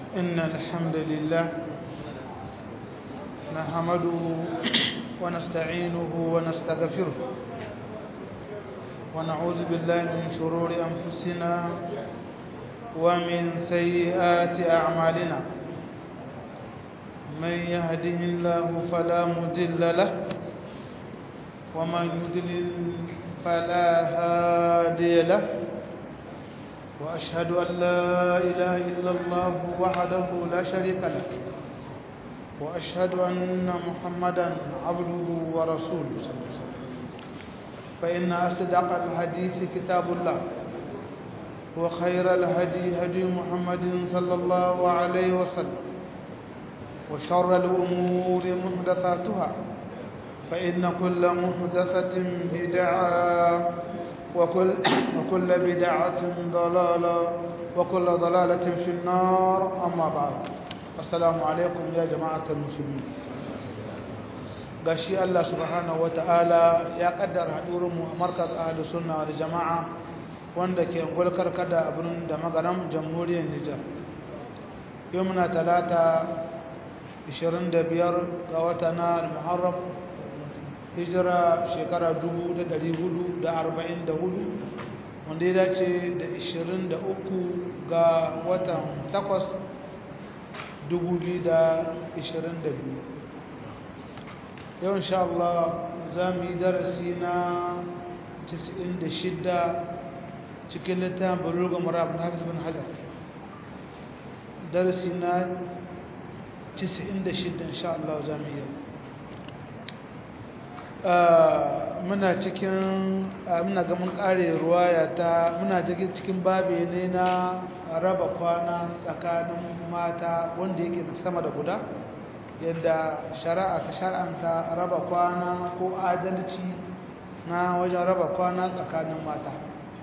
إن الحمد لله نحمده ونستعينه ونستغفره ونعوذ بالله من شرور أنفسنا ومن سيئات أعمالنا من يهده الله فلا مضل له ومن يضلل فلا هادي له وأشهد أن لا إله إلا الله وحده لا شريك له وأشهد أن محمدا عبده ورسوله صلى الله عليه وسلم فإن أصدق الحديث كتاب الله وخير الهدي هدي محمد صلى الله عليه وسلم وشر الأمور محدثاتها فإن كل محدثة بدعة وكل, وكل بدعة ضلالة وكل ضلالة في النار أما بعد السلام عليكم يا جماعة المسلمين gashi Allah subhanahu wata'ala ya kaddara hadurinmu a markaz ahlus sunna wal jama'a wanda ke gulkar kada a birnin da magaram jamhuriyar Nijar yau muna talata 25 ga wata na al-Muharram hijira shekara 1444 wanda ya dace da 23 ga watan 8 2022 yau insha Allah za mu yi darasi na 96 cikin littafin bulugha marab na hafiz bin hajar darasi na 96 insha Allah za mu yi muna cikin muna ga mun kare ruwaya ta muna cikin babe ne na raba kwana tsakanin mata wanda yake sama da guda yadda shari'a ta shar'anta raba kwana ko adalci na wajen raba kwana tsakanin mata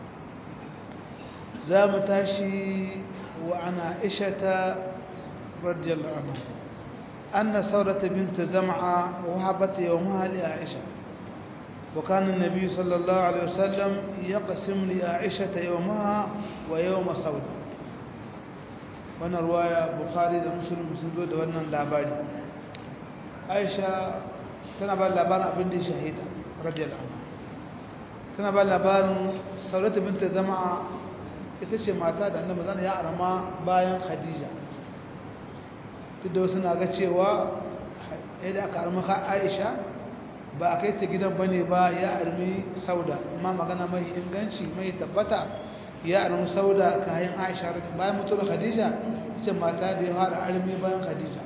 za mu tashi wa ana ishata radiyallahu anhu أن ثورة بنت زمعة وهبت يومها لعائشة وكان النبي صلى الله عليه وسلم يقسم لعائشة يومها ويوم ثورة وانا رواية بخاري ومسلم مسلم وانا اللاباري عائشة tana ba labarin abin da shahida radiyallahu anha tana ba labarin saurata binta zama ita ce mata da annabi zan ya arama bayan khadija duk da wasu na ga cewa yadda aka armi aisha ba a kai ta gidan ba ne ba ya armi sauda amma magana mai inganci mai tabbata ya armi sauda kayan aisha bayan mutuwar khadija ce mata da ya fara armi bayan khadija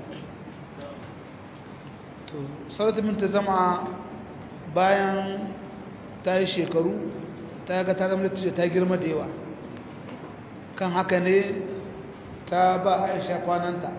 to saurata min ta zama bayan ta yi shekaru ta ga ta zama da ta girma da yawa kan haka ne ta ba aisha kwananta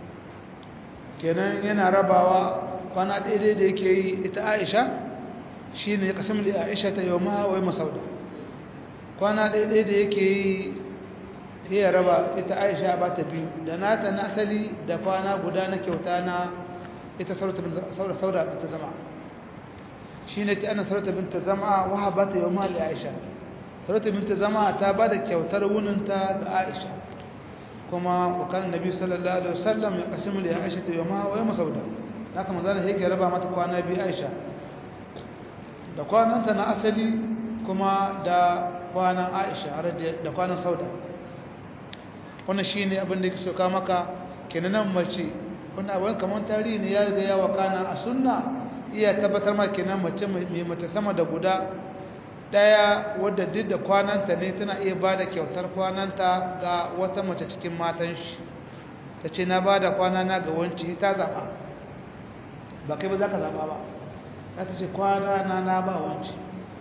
kenan yana rabawa kwana daidai da yake yi ita aisha shi ne kasan da aisha ta yau ma wai masauda kwana daidai da yake yi ya raba ita aisha ba ta biyu da nata na asali da kwana guda na kyauta na ita sauda binta zama shi ne ta ana sauda binta zama waha ba ta yau ma da aisha sauda binta zama ta ba da kyautar wuninta ga aisha kuma wakan nabi sallallahu alaihi wasallam ya kasimu da Aisha ta yamma wa yamma sauda haka manzo Allah yake raba mata kwana bi Aisha da kwananta na asali kuma da kwanan Aisha da kwanan sauda wannan shine abin da yake soka maka kenan nan mace wannan abin kamar tarihi ne ya riga ya wakana a sunna iya tabbatar maka kenan mace mai mata sama da guda daya wadda duk da kwananta ne tana iya ba da kyautar kwananta ga wata mace cikin matan shi ta ce na ba da kwanana ga wanci ta zaɓa ba kai ba za ka zaɓa ba za ta ce kwanana na ba wanci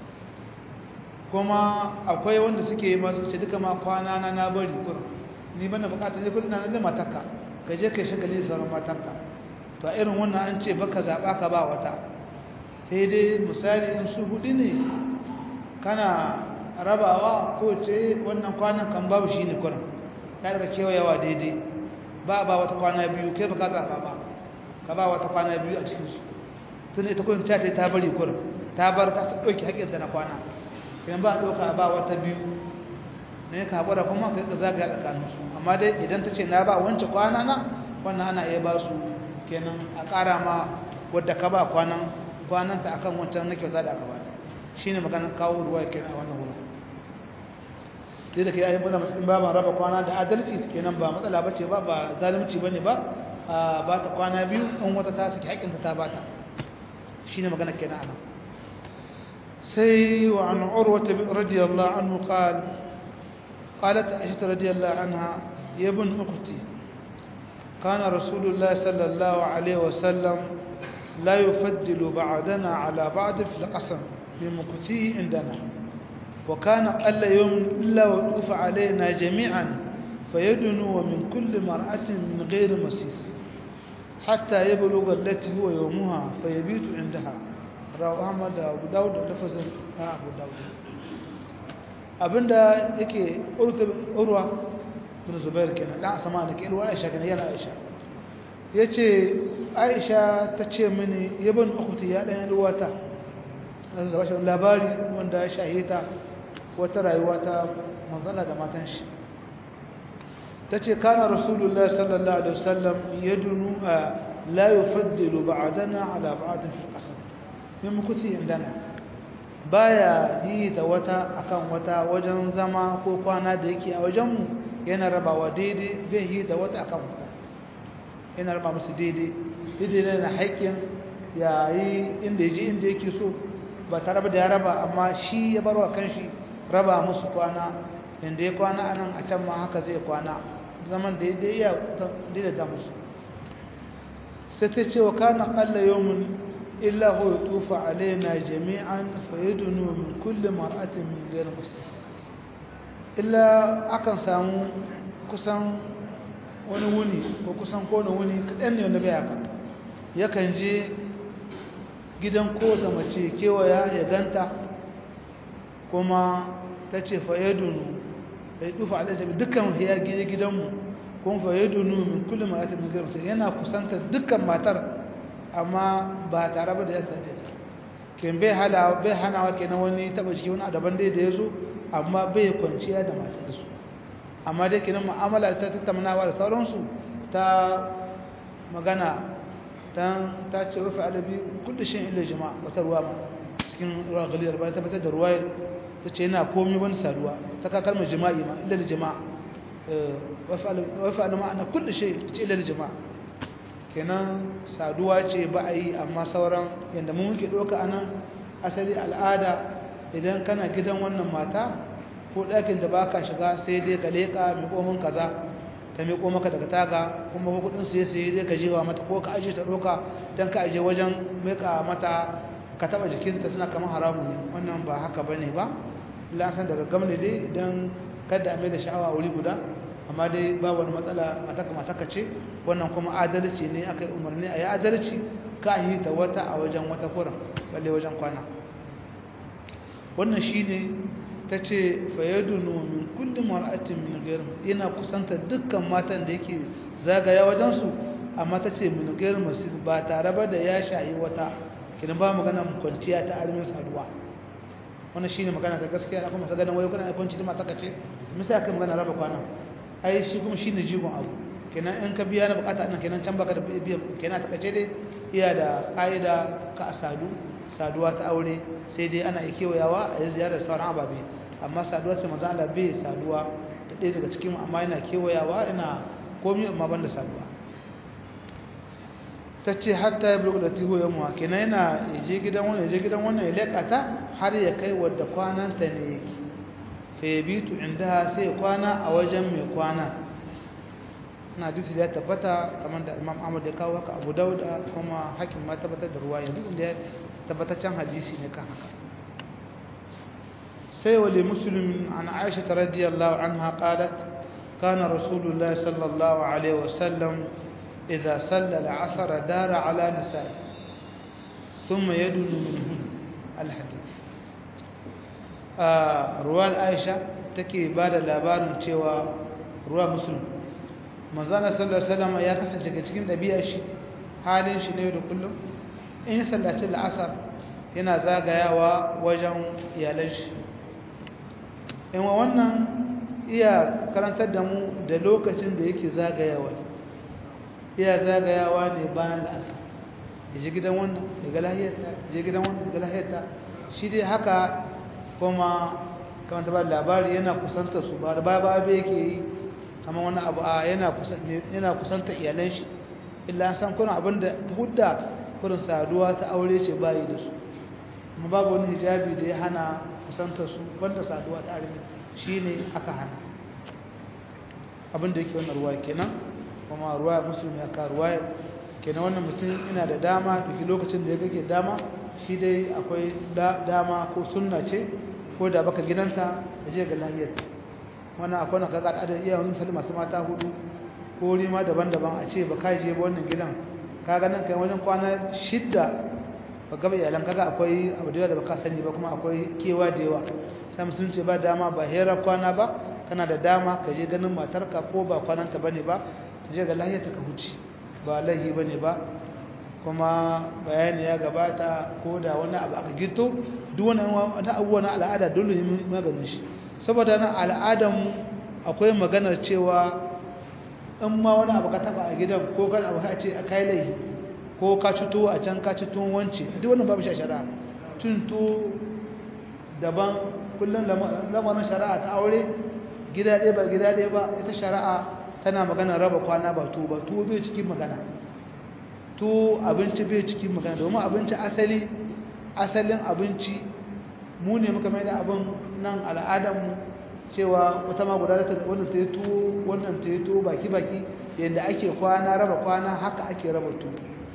kuma akwai wanda suke yi masu ce duka ma kwanana na bari kurin ni bana bukatar ne kudin na da matakka ka je ka shagali da sauran matanka to a irin wannan an ce baka zaɓa ka ba wata sai dai misali in su hudu ne kana rabawa ko ce wannan kwanan kan babu shi ne kurin ta daga kewayawa daidai ba ba wata kwana biyu kai baka zaɓa ba ka ba wata kwana biyu a cikinsu tun ita kurin ta ta bari kurin ta bar ta ɗauki haƙƙinta na kwana kenan ba a ɗauka ba wata biyu ne ka haƙura kuma ka yi zagaya tsakaninsu amma dai idan ta ce na ba wancan kwana na wannan ana iya ba su kenan a ƙara ma wadda ka ba kwanan kwananta akan wancan na kyauta da aka ba shi ne maganar kawo ruwa kenan a wannan wurin dai da ke yayin bana matsayin baban raba kwana da adalci kenan ba matsala ba ce ba ba zalunci ba ne ba a ba ta kwana biyu in wata ta saki haƙƙinta ta ba ta shi ne maganar kenan a nan sai wa an urwata radiyallahu anhu qal qalat aisha radiyallahu anha ya ibn ukhti kana rasulullah sallallahu alaihi wasallam la yufaddil ba'dana ala ba'd fi al-qasam بمكثيه عندنا وكان قل يوم إلا وطوف علينا جميعا فيدنو من كل مرأة من غير مسيس حتى يبلغ التي هو يومها فيبيت عندها رواه أحمد أبو داود لفظ أبو داود abinda yake urwa bin zubair kenan dan asama ne ke urwa aisha kenan yana aisha yace aisha ta ce mini yabin ukhti ya dan uwata zai zaba shi labari wanda ya shahita wata rayuwa ta manzana da matan shi ta ce kana rasulullah sallallahu alaihi wasallam yadunu la yufaddilu ba'dana ala ba'd fi al-qasam min mukuthi indana baya yi da wata akan wata wajen zama ko kwana da yake a wajenmu yana rabawa daidai bai yi da wata akan wata yana raba musu daidai daidai na haƙƙin yayi inda ya je inda yake so ba tare da ya raba amma shi ya barwa kanshi raba musu kwana inda ya kwana anan a can ma haka zai kwana zaman da ya iya daidaita musu sai ta ce wa kana qalla yawmun illa huwa yutufa alaina jami'an fayadunu min kulli mar'atin min ghayr muslis illa akan samu kusan wani wuni ko kusan kowane wuni kaɗan ne wanda bai haka yakan je gidan kowace mace kewaya ya ganta kuma ta ce fayadunu ya yi tufa alajabi dukkan ya gije gidanmu kuma fayadunu min kullum maratin min garmata yana kusanta dukkan matar amma ba tare ba da ya sade ken bai hanawa kenan wani taba ciki wani adaban dai da ya zo amma bai kwanciya da matar da su amma dai kenan mu'amala ta tattaunawa da sauransu ta magana ta ce wafi adabi kudu shi illa jama'a wata ruwa ma cikin ruwa galiyar bayan tabbatar da ruwa ta ce yana komi wani saduwa ta kakar mai jima'i ma illa da jama'a wafi alama ana kudu shi ta ce illa da jama'a kenan saduwa ce ba a yi amma sauran yadda mun muke ɗauka a nan asali al'ada idan kana gidan wannan mata ko ɗakin da ba ka shiga sai dai ka leƙa mai komin kaza ta miƙo maka daga taga kuma kudin siye siye zai ka jewa mata ko ka aje ta ɗauka don ka aje wajen miƙa mata ka taɓa jikinta suna kamar haramun ne wannan ba haka ba ne ba lasan daga gamne dai idan kada mai da sha'awa wuri guda amma dai ba wani matsala mataka mataka ce wannan kuma adalci ne aka yi umarni a yi adalci ka yi ta wata a wajen wata kuran balle wajen kwana wannan shi ne ta ce fayyadunu min kullum mar'atin min gairin yana kusanta dukkan matan da yake zagaya wajensu amma ta ce min gairin masu ba tare ba da ya shayi wata kinan ba magana kwanciya ta armin saduwa wannan shine magana ta gaskiya na kuma sa ganin wayo kana kwanci da mata kace misali aka magana raba kwana ai shi kuma shine jigon abu kenan in ka biya na bukata ina kenan can baka da biyan kenan ta kace dai iya da kaida ka sadu saduwa ta aure sai dai ana yi kewayawa a yi ziyarar sauran ababe amma saduwa sai maza Allah bai saduwa da ɗaya daga cikin amma yana kewayawa yana komi amma ban da saduwa ta ce hatta ya bulgu da tiho ya muwa kenan yana je gidan wannan je gidan wannan ya leƙa ta har ya kai wadda kwananta ne yake fa ya bitu inda sai ya kwana a wajen mai kwana na hadisi da ya tabbata kamar da imam ahmad ya kawo haka abu dauda kuma hakim ma tabbatar da ruwa yanzu da ya tabbataccen hadisi ne kan haka sai wali muslim an aisha radiyallahu anha qalat kana rasulullahi sallallahu alaihi wasallam idza salla al-asr dara ala nisa'i thumma yadunu minhun al-hadith ruwan aisha take bada labarin cewa ruwa muslim manzana sallallahu alaihi wasallam ya kasance daga cikin ɗabi'ar shi halin shi ne da kullum in sallaci la'asar yana zagayawa wajen iyalan shi in wa wannan iya karantar da mu da lokacin da yake zagayawa iya zagayawa ne bayan da asa ya ji gidan wannan daga lahiyarta ya ji gidan wannan daga lahiyarta shi dai haka kuma kamar ta ba labari yana kusanta su ba da ba ba yake yi kamar wani abu a yana kusanta iyalan shi illa san kuna abin da ta hudda kurin saduwa ta aure ce bayi da su kuma babu wani hijabi da ya hana kusanta su banda saduwa ta armi shi ne aka hana abin da yake wannan ruwa kenan kuma ruwa musulmi ya ka ruwa kenan wannan mutum ina da dama duk lokacin da ya gage dama shi dai akwai dama ko sunna ce ko da baka gidanta da je ga lahiyar wannan akwai na kaga al'adar iya wani misali masu mata hudu ko rima daban-daban a ce ba ka je ba wannan gidan kaga nan kai wajen kwana shidda ba gaba iyalan kaga akwai abu da baka sani ba kuma akwai kewa da yawa sai musulun ce ba dama ba hera kwana ba kana da dama ka je ganin matarka ko ba kwananta bane ba ka je ga lahiyar ta ka huce ba lahi bane ba kuma bayani ya gabata ko da wani abu aka gito duk wani abubuwa na al'ada dole ne maganin shi saboda na al'adan akwai maganar cewa in ma wani abu ka taba a gidan ko kan abu ka ce a kai laihi ko ka cito a can ka cito wance duk wannan babu shari'a tunto daban kullum lamarin shari'a ta aure gida ɗaya ba gida ɗaya ba ita shari'a tana magana raba kwana ba to ba to bai cikin magana to abinci bai cikin magana domin abinci asali asalin abinci mu ne muka mai da abin nan al'adarmu cewa wata ma guda ta wannan ta yi tuwo wannan ta yi tuwo baki-baki yadda ake kwana raba kwana haka ake raba tuwo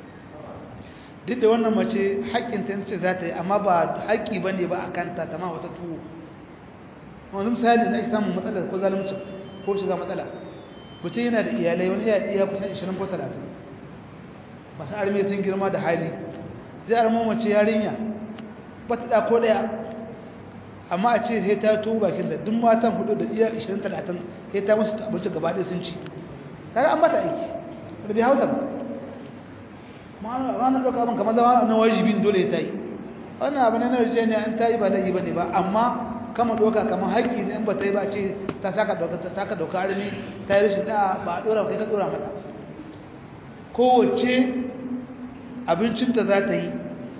duk da wannan mace haƙƙin ta ce za ta yi amma ba haƙƙi ba ne ba a kanta ta ma wata tuwo wani misali na samun matsala ko zalunci ko shiga matsala mutum yana da iyalai wani iya kusan 20 ko 30 masu arme sun girma da hali zai armo mace yarinya ba ta da ko daya amma a ce sai ta tuwo bakin da duk matan hudu da iya 20 30 sai ta musu abinci gaba ɗaya sun ci kaga an mata aiki da bai hauta ba ma'ana ɗauka abin kamar zama na wajibin dole ta yi wannan abu na narje ne an ta yi ba laifi ba ne ba amma kama ɗauka kamar haƙƙi ne in ba ta yi ba ce ta saka ɗauka ta saka ɗauka armi ta yi rashin ɗaya ba a ɗora kai ka ɗora mata kowace abincinta za ta yi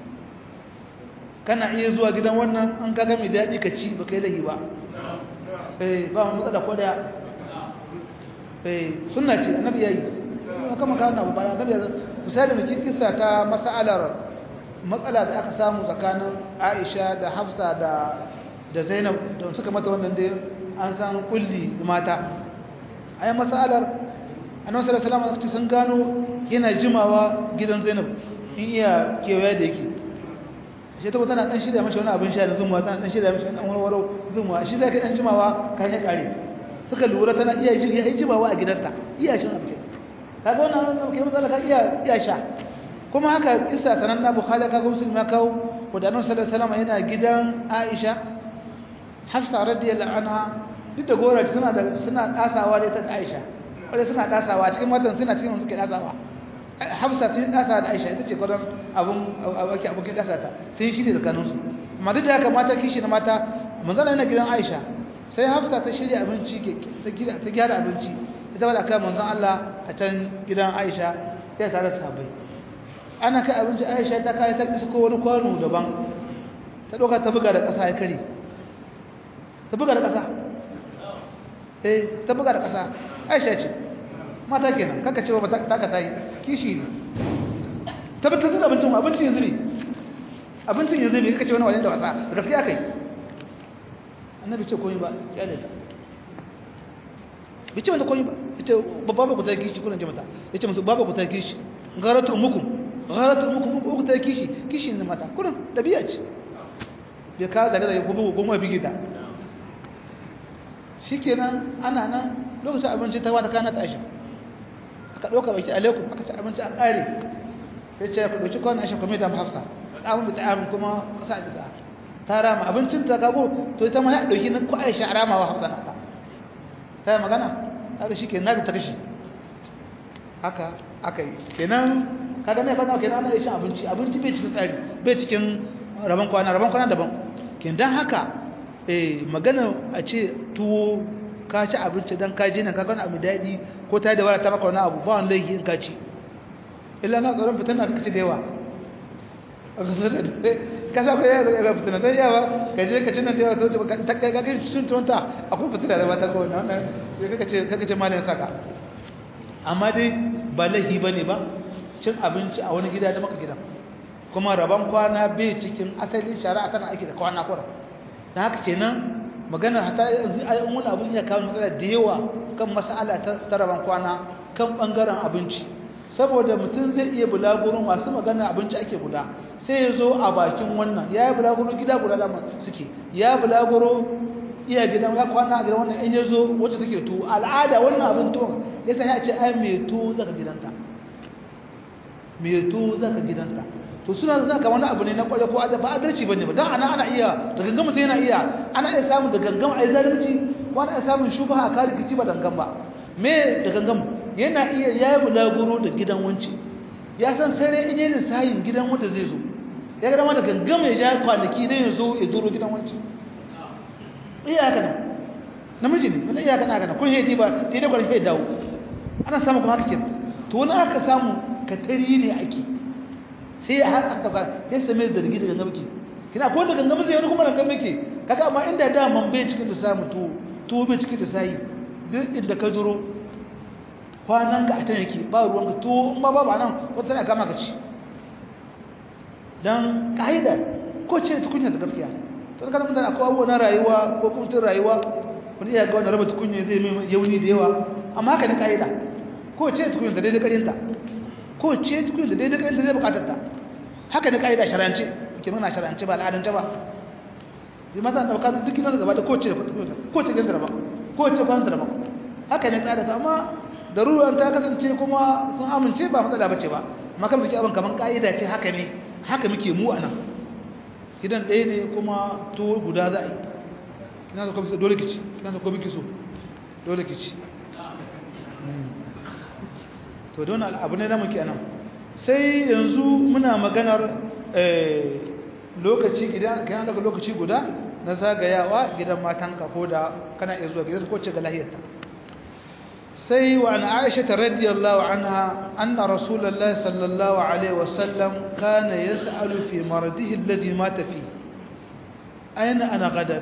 kana iya zuwa gidan wannan an kaga mai daɗi ka ci ba kai laifi ba eh ba mu matsala ko daya eh sunna ce annabi yayi haka maka wannan ba annabi ya misali mu kissa ta mas'alar matsala da aka samu tsakanin Aisha da Hafsa da da Zainab da suka mata wannan dai an san kulli mata ai mas'alar annabi sallallahu alaihi wasallam sun gano yana jimawa gidan Zainab in iya kewaye da yake shi ta tana dan shirya mashi wani abin sha da zumuwa tana dan shirya mashi wani warwaro zumuwa shi zai kai dan jimawa kan ya kare suka lura tana iya yi ya jimawa a gidanta iya shin abin kaga wannan ke matsala ka iya iya sha kuma haka kissa sanan na bukhari kaga muslim ya kawo wanda annabi sallallahu alaihi wasallam yana gidan aisha hafsa radiyallahu anha duk da gora suna da suna dasawa da ita da aisha wanda suna dasawa cikin matan suna cikin suke dasawa hafsa sun dasa da aisha ita ce kwadon abun ake abokin dasa ta sun shirya tsakaninsu amma duk da haka mata kishi na mata manzana yana gidan aisha sai hafsa ta shirya abinci ta gyara abinci ita wadda kai manzan Allah a can gidan aisha ya tare da sabai ana kai abinci aisha ta kai ta isko wani kwano daban ta ɗauka ta buga da ƙasa ya kare ta buga da ƙasa eh ta buga da ƙasa aisha ce mata kenan kaka cewa ba ta ka tayi kishi ne tabbatar da abincin abincin yanzu ne abincin yanzu ne kaka ce wani wajen da wasa da gaskiya kai annabi ce koyi ba ya da ta bice wanda koyi ba ita babba ba ku ta kishi kuna ce mata yace musu baba ku ta kishi garatu umukum garatu umukum ku ta kishi kishi ne mata kuna dabi'a ce bai ka daga daga gobe goma bigita shikenan ana nan lokacin abinci ta wata kana tashi aka ɗauka baki alaikum aka ci abinci a ƙare sai ce ku ɗauki kwanan ashe kwamita hafsa ɗamun da ɗamun kuma ƙasa a bisa ta rama abincin ta gago to ita ma ya ɗauki na ko aisha a ramawa hafsa na ta ta yi magana haka shi ke nata ta kashi haka aka yi kenan kaga ne fana kenan ana shan abinci abinci bai cikin tsari bai cikin rabon kwana rabon kwana daban kin dan haka eh magana a ce tuwo ka ci abinci dan ka ji nan ka gani abu daɗi ko ta yi da wara ta maka wani abu ba wani laifi in ka ci illa na tsoron fitan na kaci da yawa ka sa kai yawa ga fitan da yawa ka je ka ci nan da yawa to ta kai ga sun tunta akwai fitan da ba ta ko wannan sai kaka ce kaka ce malamin saka amma dai ba laifi bane ba cin abinci a wani gida da maka gidan kuma rabon kwana bai cikin asalin shari'a tana aiki da kwana kura dan haka kenan magana hata yanzu ai wani abun ya kawo matsala da yawa kan mas'ala ta rabon kwana kan bangaren abinci saboda mutum zai iya bulaguro masu magana abinci ake guda sai ya zo a bakin wannan ya yi bulaguro gida guda da suke ya bulaguro iya gidan ya kwana a gidan wannan in ya zo wacce take tuwo al'ada wannan abin tuwon ya sa ya ce ai mai tuwo zaka gidanta mai tuwo zaka gidanta to suna zana kamar wani abu ne na kware ko ba adalci bane ba dan ana ana iya da gangan mutum yana iya ana iya samun da gangan ai zalunci ko ana iya samun shubha a kare kici ba dangan ba me da gangan yana iya yayi bulaguro da gidan wanci ya san sai in yana sayin gidan wanda zai zo ya ga da gangan ya ja kwanaki dan ya zo ya duro gidan wanci iya haka nan namiji ne wani iya haka nan kun hedi ba sai da kwanaki dawo ana samu kuma haka kin to wani aka samu katari ne ake sai ya haka ta kwara ya same da zargi daga gamki kina ko daga gamki wani kuma daga gamki kaga amma inda da man bai cikin da samu to to bai cikin da sai duk inda ka duro kwanan ka a tan yake ba ruwan ka to in ma babu nan wata tana kama ka ci dan kaida ko ce tukunya da gaskiya to kada mun da akwai abubuwa na rayuwa ko kuma tun rayuwa wani iya ga wannan raba tukunya zai mai yauni da yawa amma haka ne kaida ko ce tukunya da daidai karinta ko ce tukunya da daidai karinta zai bukatar ta haka ne kaida sharance ke muna sharance ba al'adance ba bi mata da bukatar duk gidan gaba da ko ce ko ce gidan ba ko ce kwan da ba haka ne tsada amma daruran ta kasance kuma sun amince ba matsala bace ba amma kan muke abin kaman kaida ce haka ne haka muke mu anan gidan ɗaya ne kuma to guda za a yi kina da kuma dole kici kina da kuma kiso dole kici to don abu ne da muke anan sai yanzu muna maganar lokaci gidan kana daga lokaci guda na zagayawa gidan matanka ko da kana iya zuwa gidan ko ce ga lahiyarta sai wa an aisha radiyallahu anha anna rasulullahi sallallahu alaihi wasallam kana yas'alu fi maradihi alladhi mata fi aina ana gadan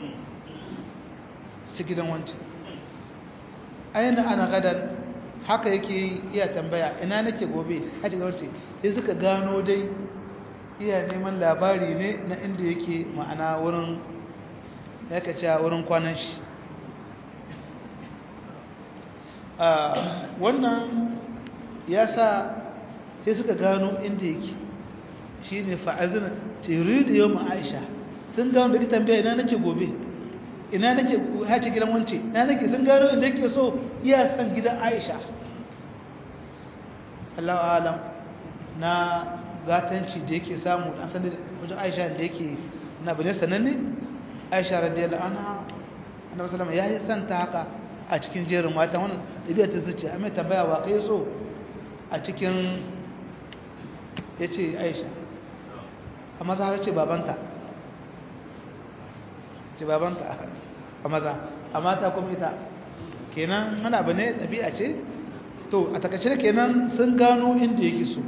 su gidan wancan aina ana gadan haka yake iya tambaya ina nake gobe haji ga wancan sai suka gano dai iya neman labari ne na inda yake ma'ana wurin ya kace wurin kwanan shi wannan ya sa sai suka gano inda yake shi ne fa'azina tiri da yau aisha sun gano da ita tambaya ina nake gobe ina nake hace gidan wance ina nake sun gano inda yake so iya san gidan aisha Allah alam na gatanci da yake samu an san wajen aisha da yake na bane sananne aisha radiyallahu anha annabi sallallahu alaihi wasallam ya santa haka a cikin jerin mata wannan dabi'a ta zuci amma tambaya wa kai so a cikin yace aisha amma za ce babanta ce babanta a maza amma ta kuma ita kenan mana bane dabi'a ce to a takaice kenan sun gano inda yake so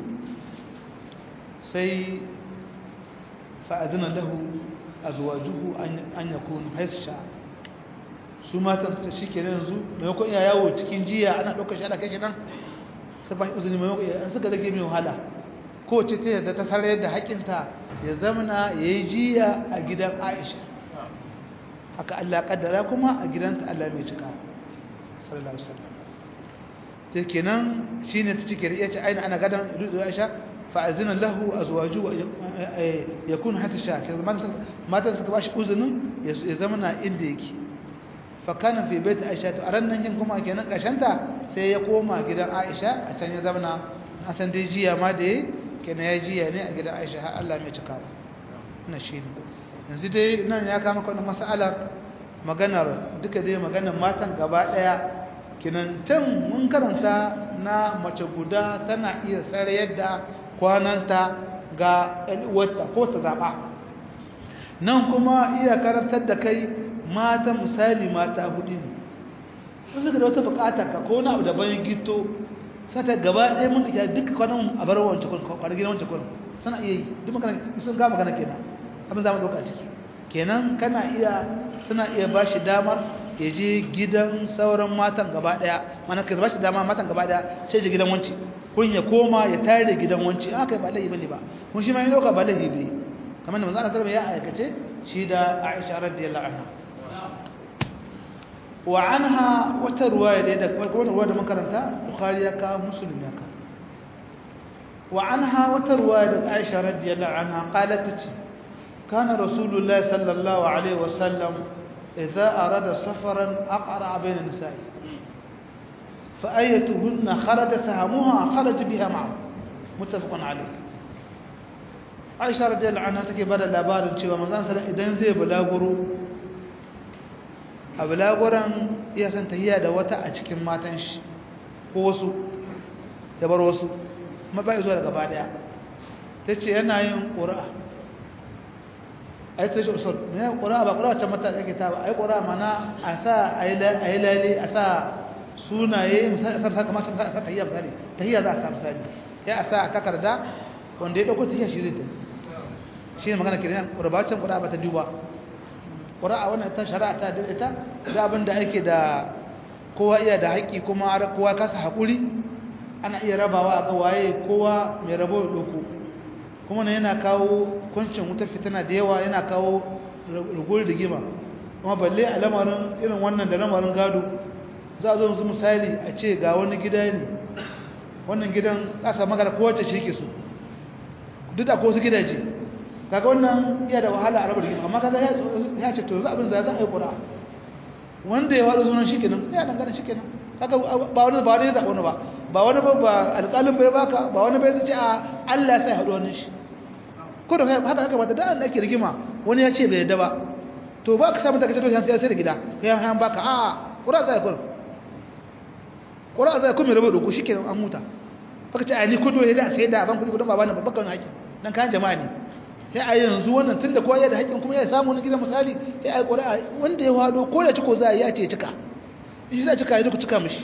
sai fa'adina lahu azwajuhu an yakunu haisha su matan ta shi kenan yanzu maimakon iya yawo cikin jiya ana ɗaukar shi ana kai nan sai ba uzuri maimakon an suka rage mai wahala ko ce ta yadda ta sarar da haƙinta ya zamana ya yi jiya a gidan aisha haka allah kaddara kuma a gidanta allah mai cika sallallahu alaihi wasallam sai kenan shine ta cike da yace aina ana gadan rudu aisha fa azina lahu azwaju yakun hatta sha matan suka bashi uzunin ya zamana inda yake fakana fi bait aisha to aran nan kin kuma kenan kashanta sai ya koma gidan aisha a can ya zauna a san dai jiya ma da kenan ya jiya ne a gidan aisha har Allah mai cika ina shine yanzu dai nan ya kama kana mas'alar maganar duka dai maganar matan gaba daya kenan can mun karanta na mace guda tana iya tsare yadda kwananta ga uwarta ko ta zaba nan kuma iya karantar da kai mata misali mata hudu ne sun suka da wata bukata ka ko wani abu da bayan gito sata gaba ɗaya mun iya duka kwanan a bar wancan kwanan kwanan gidan wancan kwanan suna iya yi duk magana sun ga magana kenan abin za mu ɗauka ciki kenan kana iya suna iya ba shi damar ya je gidan sauran matan gaba ɗaya mana ka ba shi dama matan gaba ɗaya sai je gidan wanci kun ya koma ya tare da gidan wanci haka ba laifi bane ba kun shi ma ya ɗauka ba laifi bai kamar da manzo Allah sallallahu ya aikace shi da Aisha radiyallahu anha wa anha wata ruwaya da da wannan ruwaya da makaranta Bukhari ya ka Muslim ya ka wa anha wata ruwaya da Aisha radiyallahu anha qalat tace kana Rasulullah sallallahu alaihi wasallam idza arada safaran aqra bayna nisa'i fa ayatuhunna kharaja sahamuha kharaja biha ma'a muttafaqun alayh Aisha radiyallahu anha take bada labarin cewa manzon sallallahu idan zai bulaguro a bulaguran iya san tahiya da wata a cikin matan shi ko wasu ya bar wasu kuma bai zuwa daga daya tace yana yin qur'a ai tace usul ne qur'a ba qur'a ta mata ake ta ba ai qur'a mana a sa ai ai lali a sa sunaye misali sa kamar sa sa tahiya misali tahiya za a sa misali ya a sa a takarda wanda ya dauko tahiya shi zai shi ne magana kiran qurbacin qur'a ba ta duba qur'a wannan ta shari'a ta daidaita da abin da ake da kowa iya da haƙi kuma har kowa kasa haƙuri ana iya rabawa a ga waye kowa mai rabo ya doko kuma ne yana kawo kuncin wutar fitina da yawa yana kawo rugur da gima kuma balle a lamarin irin wannan da lamarin gado za a zo musu misali a ce ga wani gida ne wannan gidan ƙasa magana kowace ce ke so duk da ko su gidaje kaga wannan iya da wahala a rabar rigima amma kaga ya ce to za abin da za a yi ƙura wanda ya wada zuwan shi kenan ya dangana shi kenan kaga ba wani ba wani ya zaɓa wani ba ba wani ba ba alƙalin bai baka ba wani bai zace a Allah sai haɗu wani shi ko da haka haka ba da da ake rigima wani ya ce bai yadda ba to ba ka samu da kace to sai sai da gida kai an baka a ƙura zai kur ƙura zai kuma rabu da ku shikenan an huta baka ce a ni kudo ya da sai da ban kudi kudin babana ba bakan haƙi dan kan jama'a ne sai a yanzu wannan tunda kowa ya da haƙƙin kuma ya samu wani gidan misali sai a yi ƙuri'a wanda ya wado ko da ciko za a yi ya ce cika in shi za a cika ya duka cika mishi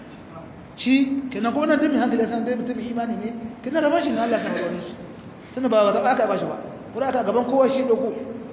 shi kenan kuma nan dimin hankali san dai mutum imani ne kenan rabon shi ne Allah kan rabon shi tunda ba zaɓa aka ba shi ba ƙuri'a ta gaban kowa shi ɗauko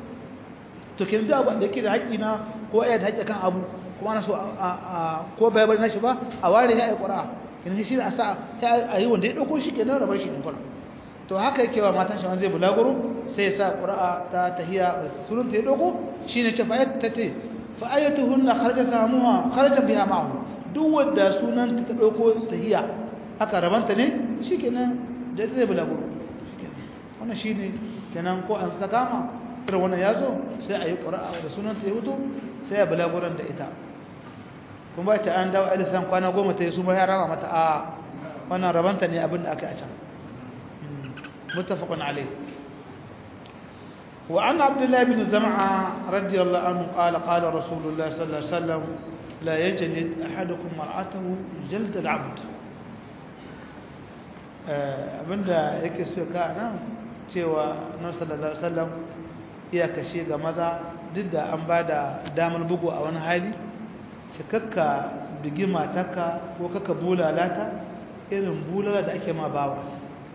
to kenan da wanda yake da haƙƙi na ko ya da haƙƙi kan abu kuma ana so a ko bai bari na shi ba a ware ya yi ƙuri'a kenan shi ne a sa a yi wanda ya ɗauko shi kenan rabon shi ne kuma to haka yake wa matan shi zai bulaguro sai ya sa qur'a ta tahiya surun ta dogo shine ce fa ta ce fa ayatuhunna kharaja samuha kharaja biha ma'ahu duk wanda sunan ta ta dauko tahiya haka rabanta ne shikenan da zai bulaguro shikenan wannan shine kenan ko an sakama irin wannan yazo sai ayi qur'a da sunan ta huto sai ya bulaguran da ita kuma ba ce an dawo alisan kwana goma ta yi su ba ya raba mata a wannan rabanta ne abin da aka yi a can متفق عليه وعن عبد الله بن زمعة رضي الله عنه قال قال رسول الله صلى الله عليه وسلم لا يجلد أحدكم مرأته جلد العبد abinda yake so ka nan cewa nan sallallahu alaihi wasallam iya kashe ga maza duk da an ba da damar bugu a wani hali shi kakka bigi matarka ko kakka bulalata irin bulala da ake ma bawa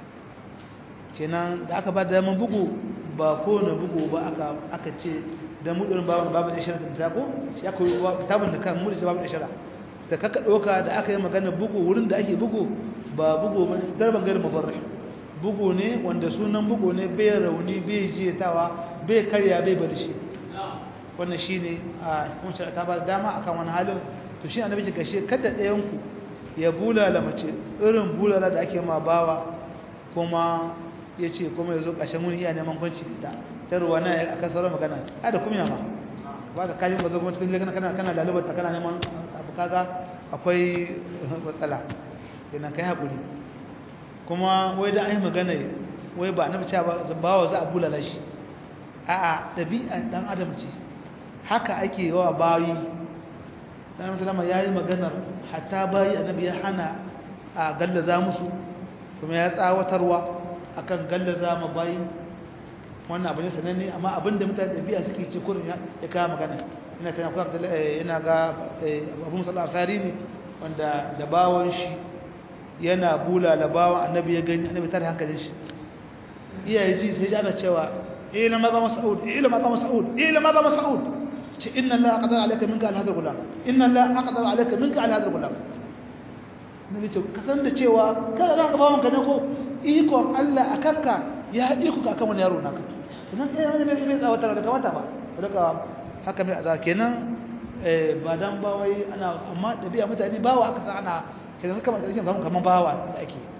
kenan da aka ba da daman bugu ba kowane bugu ba aka ce da mudurin babu babu da shara ta ko shi aka yi kitabun da kan mudu babu da shara da kaka doka da aka yi magana bugu wurin da ake bugu ba bugu ba darban gari mubarrih bugu ne wanda sunan bugu ne bai rauni bai jiyatawa bai karya bai bar shi wannan shine a kun shara ta ba dama akan wani halin to shi annabi ce gashe kada ɗayan ku ya bulala mace irin bulala da ake ma bawa kuma ya ce kuma ya zo ƙashen wuni iya neman kwanci da ta ruwa na a kan sauran magana a da kuma ma ba ka kajin ba zo kuma cikin kana kana kana lalubata kana neman abu kaga akwai matsala kenan kai haƙuri kuma wai da an yi magana wai ba na fice ba ba wa za a bulala shi a'a ɗabi'a ɗan adam ce haka ake yawa bayi dan musulama ya yi maganar hatta bayi annabi ya hana a gallaza musu kuma ya tsawatarwa akan gallaza ma bayi wannan abu ne sananne amma abinda mutane ɗabi'a suke ce kurin ya kawo magana ina tana kuma ina ga abu musallar asari ne wanda da bawon shi yana bula da bawon annabi ya gani annabi tare hankalin shi iyaye ji sai ji ana cewa ila ma ba mas'ud ila ma ba mas'ud ila ma ba mas'ud ce inna allaha qadara alayka minka al hadha gulam inna allaha qadara alayka minka al hadha gulam nabi ce ka san da cewa kada za ka bawon ka ne ko ikon Allah akanka ya iko ka akan wani yaro naka idan kai wani mai mai tsawatar da kamata ba daga haka mai azaba kenan ba dan ba wai ana amma da biya mutane bawa aka sa ana kenan haka mai karshen zamu kaman bawa da ake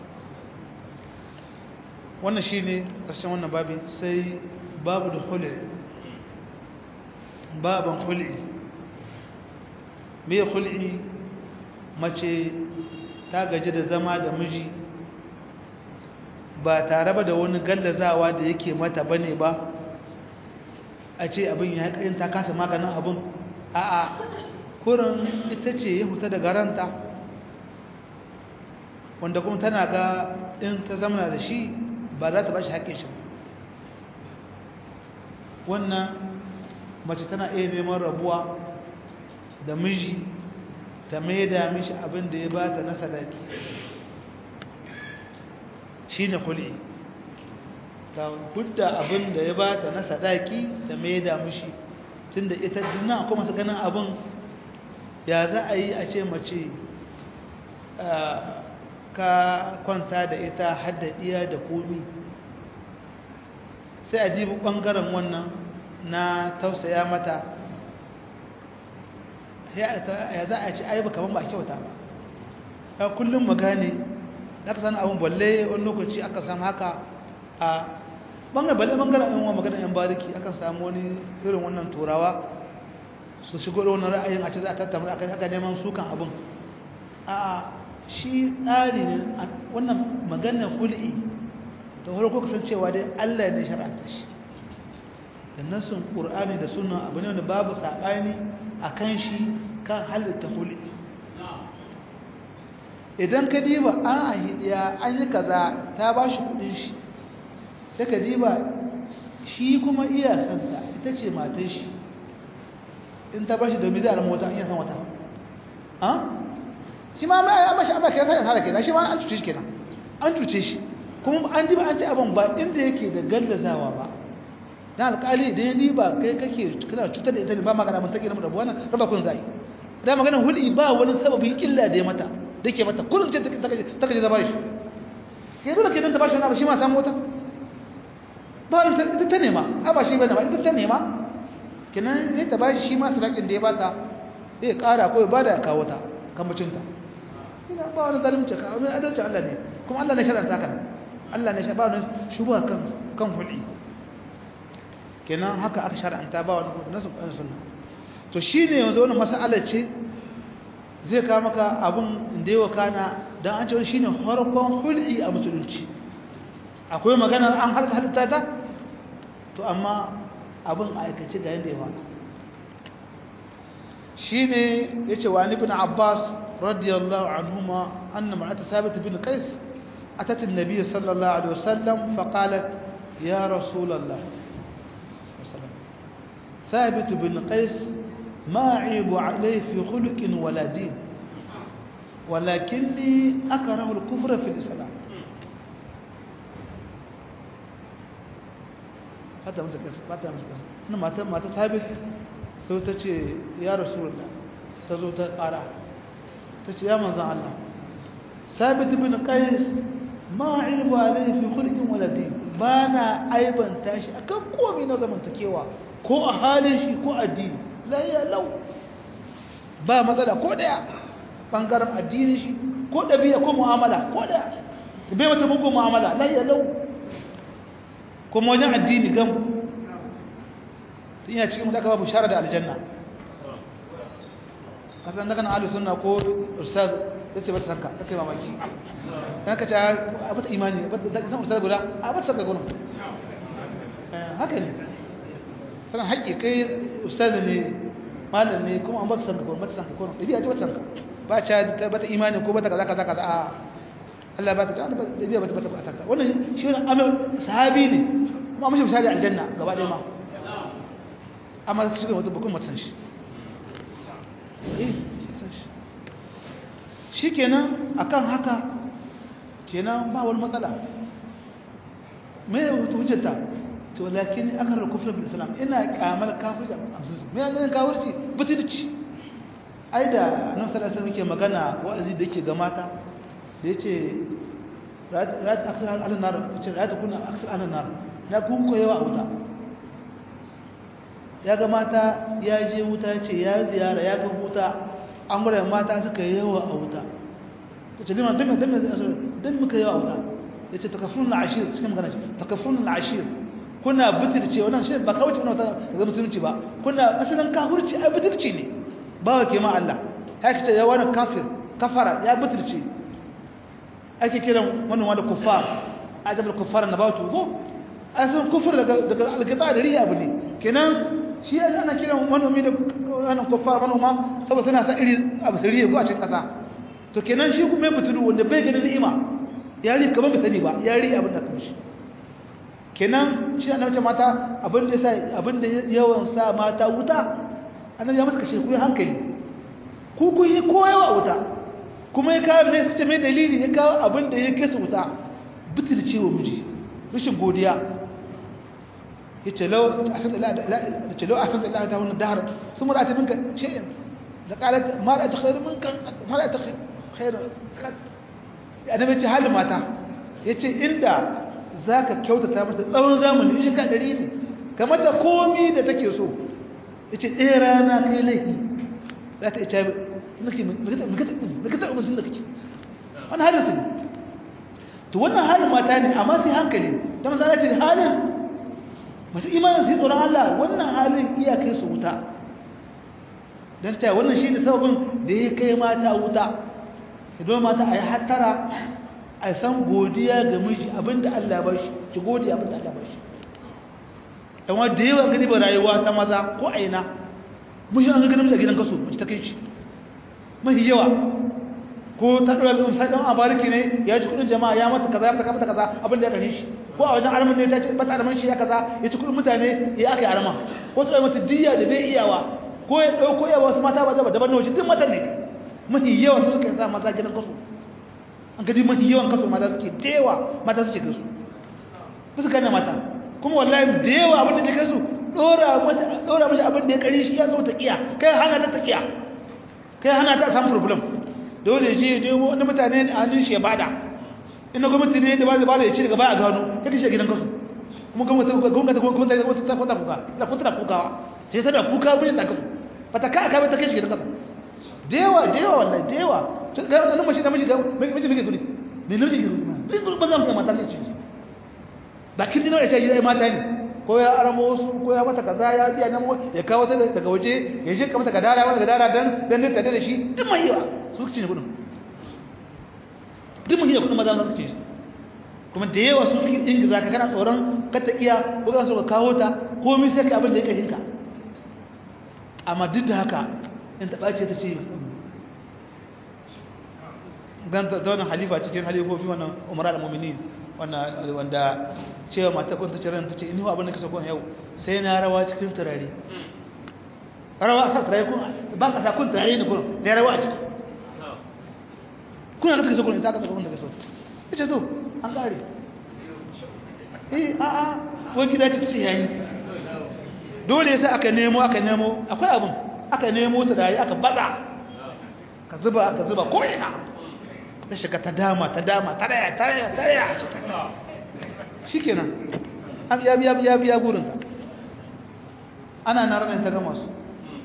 wannan shine karshen wannan babi sai babu da khul'i baban khul'i me khul'i mace ta gaji da zama da miji ba tare ba da wani gallazawa da yake mata bane ba a ce abin ya haƙarin ta kasa maganin abin a'a kurin ita ce ya huta daga ranta wanda kuma tana ga in ta zamana da shi ba za ta ba shi haƙƙin shi wannan mace tana iya neman rabuwa da miji ta maida mishi abin da ya ba ta na sadaki shi ne kuli ta hudda abin da ya ba ta na sadaki ta maida mishi tun da ita duna kuma su ganin abin ya za a yi a ce mace ka kwanta da ita hadda iya da komi sai a dibi ɓangaren wannan na tausaya mata ya za a ce ai ba kaman ba kyauta ba ya kullum magane za ka sani abin balle wani lokaci aka samu haka a ɓangaren balle ɓangaren yan maganar yan bariki akan samu wani irin wannan turawa su shigo da wani ra'ayin a ce za a tattauna aka neman sukan abin a shi tsari ne wannan maganar hul'i da farko kasancewa dai Allah ne shar'anta shi da nasun qur'ani da sunna abu ne wanda babu sabani akan shi kan halitta hul'i idan ka diba an ahidiya an yi kaza ta ba shi kudin shi sai ka diba shi kuma iya santa ita ce matan shi in ta bashi domin zai alamu wata an iya san wata shi ma ma mashi amma kai sai sara kenan shi ma an tuce shi kenan an tuce shi kuma an diba an ta abin ba inda yake da gallazawa ba dan alƙali idan ya diba kai kake kana cutar da ita ne ba magana mun take da rabuwa nan raba kun zai da magana huli ba wani sababin illa da ya mata dake mata kullum ce ta kaje da bashi kai dole kenan ta bashi na ba shi ma samu wata ba ita ta nema a ba shi bane ba ita ta nema kenan sai ta bashi shi ma sadakin da ya bata sai ya kara ko ya bada ya kawo ta kambacinta ina ba wani zalunci ka wani adalci Allah ne kuma Allah ne sharanta kan Allah ne ba wani shubuha kan kan huli kenan haka aka sharanta ba wani nasu kan sunna to shine yanzu wannan mas'alar ce zai kawo maka abun da yawa kana dan an ce shine harkon hul'i a musulunci akwai maganar an harka halitta ta to amma abin aikace ga yadda ya waka shi ne ya ce wa ibn abbas radiyallahu anhuma anna ma'ata sabit bin qais atat an-nabiy sallallahu alaihi wasallam fa qalat ya rasul allah ثابت بن قيس ما عيب عليه في خلق ولا دين ولكني أكره الكفر في الإسلام fata masa kasa fata masa kasa ina mata mata sabit sai ta ce ya rasulullah ta zo ta ƙara ta ce ya manzan Allah sabit bin qais ma aibu alayhi fi khulqin wala din bana aibanta shi akan komai na zamantakewa ko a halin shi ko addini la ya lau ba matsala ko daya bangaren addinin shi ko dabi'a ko mu'amala ko daya bai wata mugun mu'amala la ya lau kuma wajen addini gam ina cikin da aka babu shara da aljanna kasan daga na ahlus sunna ko ustaz yace ba ta sanka take mamaki dan ka ta a bata imani ba ta san ustaz guda a bata sanka gurin haka ne sanan haƙi kai ustaz ne malam ne kuma an bata sanka gurin bata sanka gurin dabi'a ce bata sanka ba ta bata imani ko bata kaza kaza kaza a Allah ba ta da dabi'a bata bata sanka wannan shi ne amal sahabi ne kuma mun shi misali aljanna gaba ɗaya ma amma ka shiga wata bukun matan shi shi kenan akan haka kenan ba wani matsala me ya wuce hujjata to lakin akar kufrin fil islam ina kamal kafirci a musulunci me yana kafirci butulci ai da annabi sallallahu alaihi wasallam magana wa'azi da yake ga mata da yace ra'at aksar al-nar yace ra'at kunna aksar al-nar na kun ko yawa wuta ya ga mata ya je wuta ce ya ziyara ya ga wuta an gura mata suka yawa a wuta yace liman dan dan dan muka yawa a wuta yace takafurun al-ashir cikin magana ce takafurun al-ashir kuna butulce wannan shi ba kawai wannan ga musulunci ba kuna asalin kafirci ai butulci ne ba ke ma Allah haka ce ya wani kafir kafara ya butulce ake kiran wannan wanda kuffar ajabul kuffar na bautu go asalin kufur daga daga alqita da riya abu ne kenan shi ana kiran manomi da wannan kuffar manoma saboda suna san iri abu sirriye ko a cikin kasa to kenan shi kuma butulu wanda bai ganin ni'ima yari kamar bai sani ba yari abin da kamshi kenan shi annabi ce mata abin da yasa abin da yawan sa mata wuta annabi ya mata kashe ku hankali ku ku yi koyawa wuta kuma ya kawo mai suke mai dalili ya kawo abin da ya kesa wuta bitir cewa miji rashin godiya ya ce lau a san da ta wani dahar sun mura ta minka shi'in da kalat mara ta khairu minka mara ta khairu annabi ce halin mata ya ce inda za ka kyautata mata tsawon zamani shi ka ɗari ne kamar da komi da take so ya ce ɗaya rana kai laifi za ta ita nake mikata umarsun da kake wani halin su ne to wannan halin mata ne amma sai hankali ta masana ce halin masu imanin su yi tsoron Allah wannan halin iya kai su wuta don ta wannan shi ne sababin da ya kai mata wuta idan mata a yi hattara a san godiya ga miji abinda Allah ba shi ki godiya abinda Allah ba shi amma da yawa gani ba rayuwa ta maza ko a ina mun yi an ga ganin a gidan kaso mace ta kai shi mafi yawa ko ta dora bin sai dan abariki ne ya ci kudin jama'a ya mata kaza ya mata kaza kaza abinda ya dane shi ko a wajen arman ne ta ce bata arman shi ya kaza ya ci kudin mutane ya aka yi arma ko ta mata diya da bai iyawa ko ya dauko yawa wasu mata ba daban daban ne duk matan ne mafi yawa su suka sa maza gidan kaso an gadi mafi yawan kaso mata suke da yawa mata suke gasu ba su gane mata kuma wallahi da yawa abin da take su dora mata dora mishi abin da ya kari shi ya zo ta kiya kai hana ta ta kiya kai hana ta samu problem dole shi dai wani mutane a hannun shi ya bada in na gwamnati ne da ba da ba da ya ci daga baya gano ya kashe gidan kaso kuma gwamnati gwamnati gwamnati wata ta kwata kuka da kwata da kukawa sai ta da kuka bin da kaso ba ta ka aka bai ta kashe gidan kaso da yawa da yawa wallahi da yawa to ga wannan mashi da miji ga miji miji gudi ne ne miji gudi duk gudi bazan kai mata ne ce ba kin dino ya ce yi mata ne ko ya aramo su ko ya mata kaza ya ji nan ya kawo ta daga waje ya je ka mata gadara wani gadara dan dan ne tare da shi duk mai yawa su ci ne gudun duk mai yawa kudin maza su ci kuma da yawa su suke ingiza ka kana tsoron ka ta iya ko ka so ka kawo ta komai sai ka abin da ya karinka amma duk da haka in taɓa ce ta ce ganta ta wannan halifa cikin halifofi wannan umara da mumini wanda cewa mata kun ta ciran ta ce inu abin da kasa kun yau sai na rawa cikin turare rawa a sa turare kun ba ka sa kun turare ne kun da rawa a ciki kuna ka kasa kun ta kasa kun da kaso ita to an kare eh a a ko gida ce ce yayi dole sai aka nemo aka nemo akwai abin aka nemo turare aka baza ka zuba ka zuba ko ina ta shiga ta dama ta dama ta daya ta daya ta daya shi kenan ya biya biya biya gurinka ana na ranar ta gama su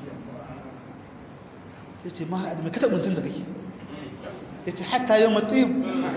ya ce mahar adamai kata mutum da kake ya ce hatta yau matsayi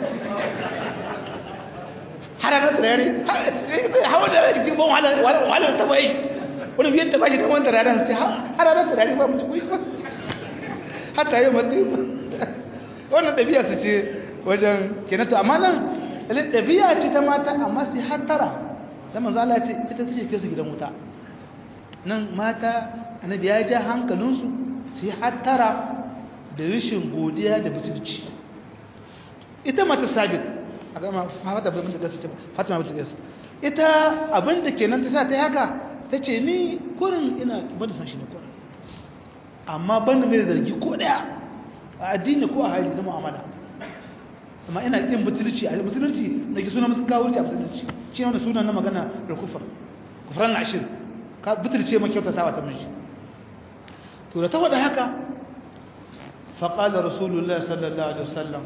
hararar turare hawa da rarrakin ban wahalar ta bai wani biyan ta bashi kamar turaren ce hararar turare ba mutu kuyi hatta yau matsayi wannan ɗabi'a su ce wajen kenato amma nan ɗabi'a ce ta mata amma sai hattara da manzo Allah ce ita ce kai su gidan wuta nan mata annabi ya ja hankalinsu sai hattara da rashin godiya da butulci ita mata sabit a gama fata bin da gaske fatima bin gaske ita abin da kenan ta sa ta haka ta ce ni kurin ina bada san shi ne kurin amma ban da mai zargi ko daya a addini ko a hali na mu'amala amma ina kin butulci a butulci da ke suna musu kawurci a butulci shi ne wanda sunan na magana da kufar kufran ashir ka butulce ma kyauta sawa ta miji to da ta wada haka faqala rasulullahi sallallahu alaihi wasallam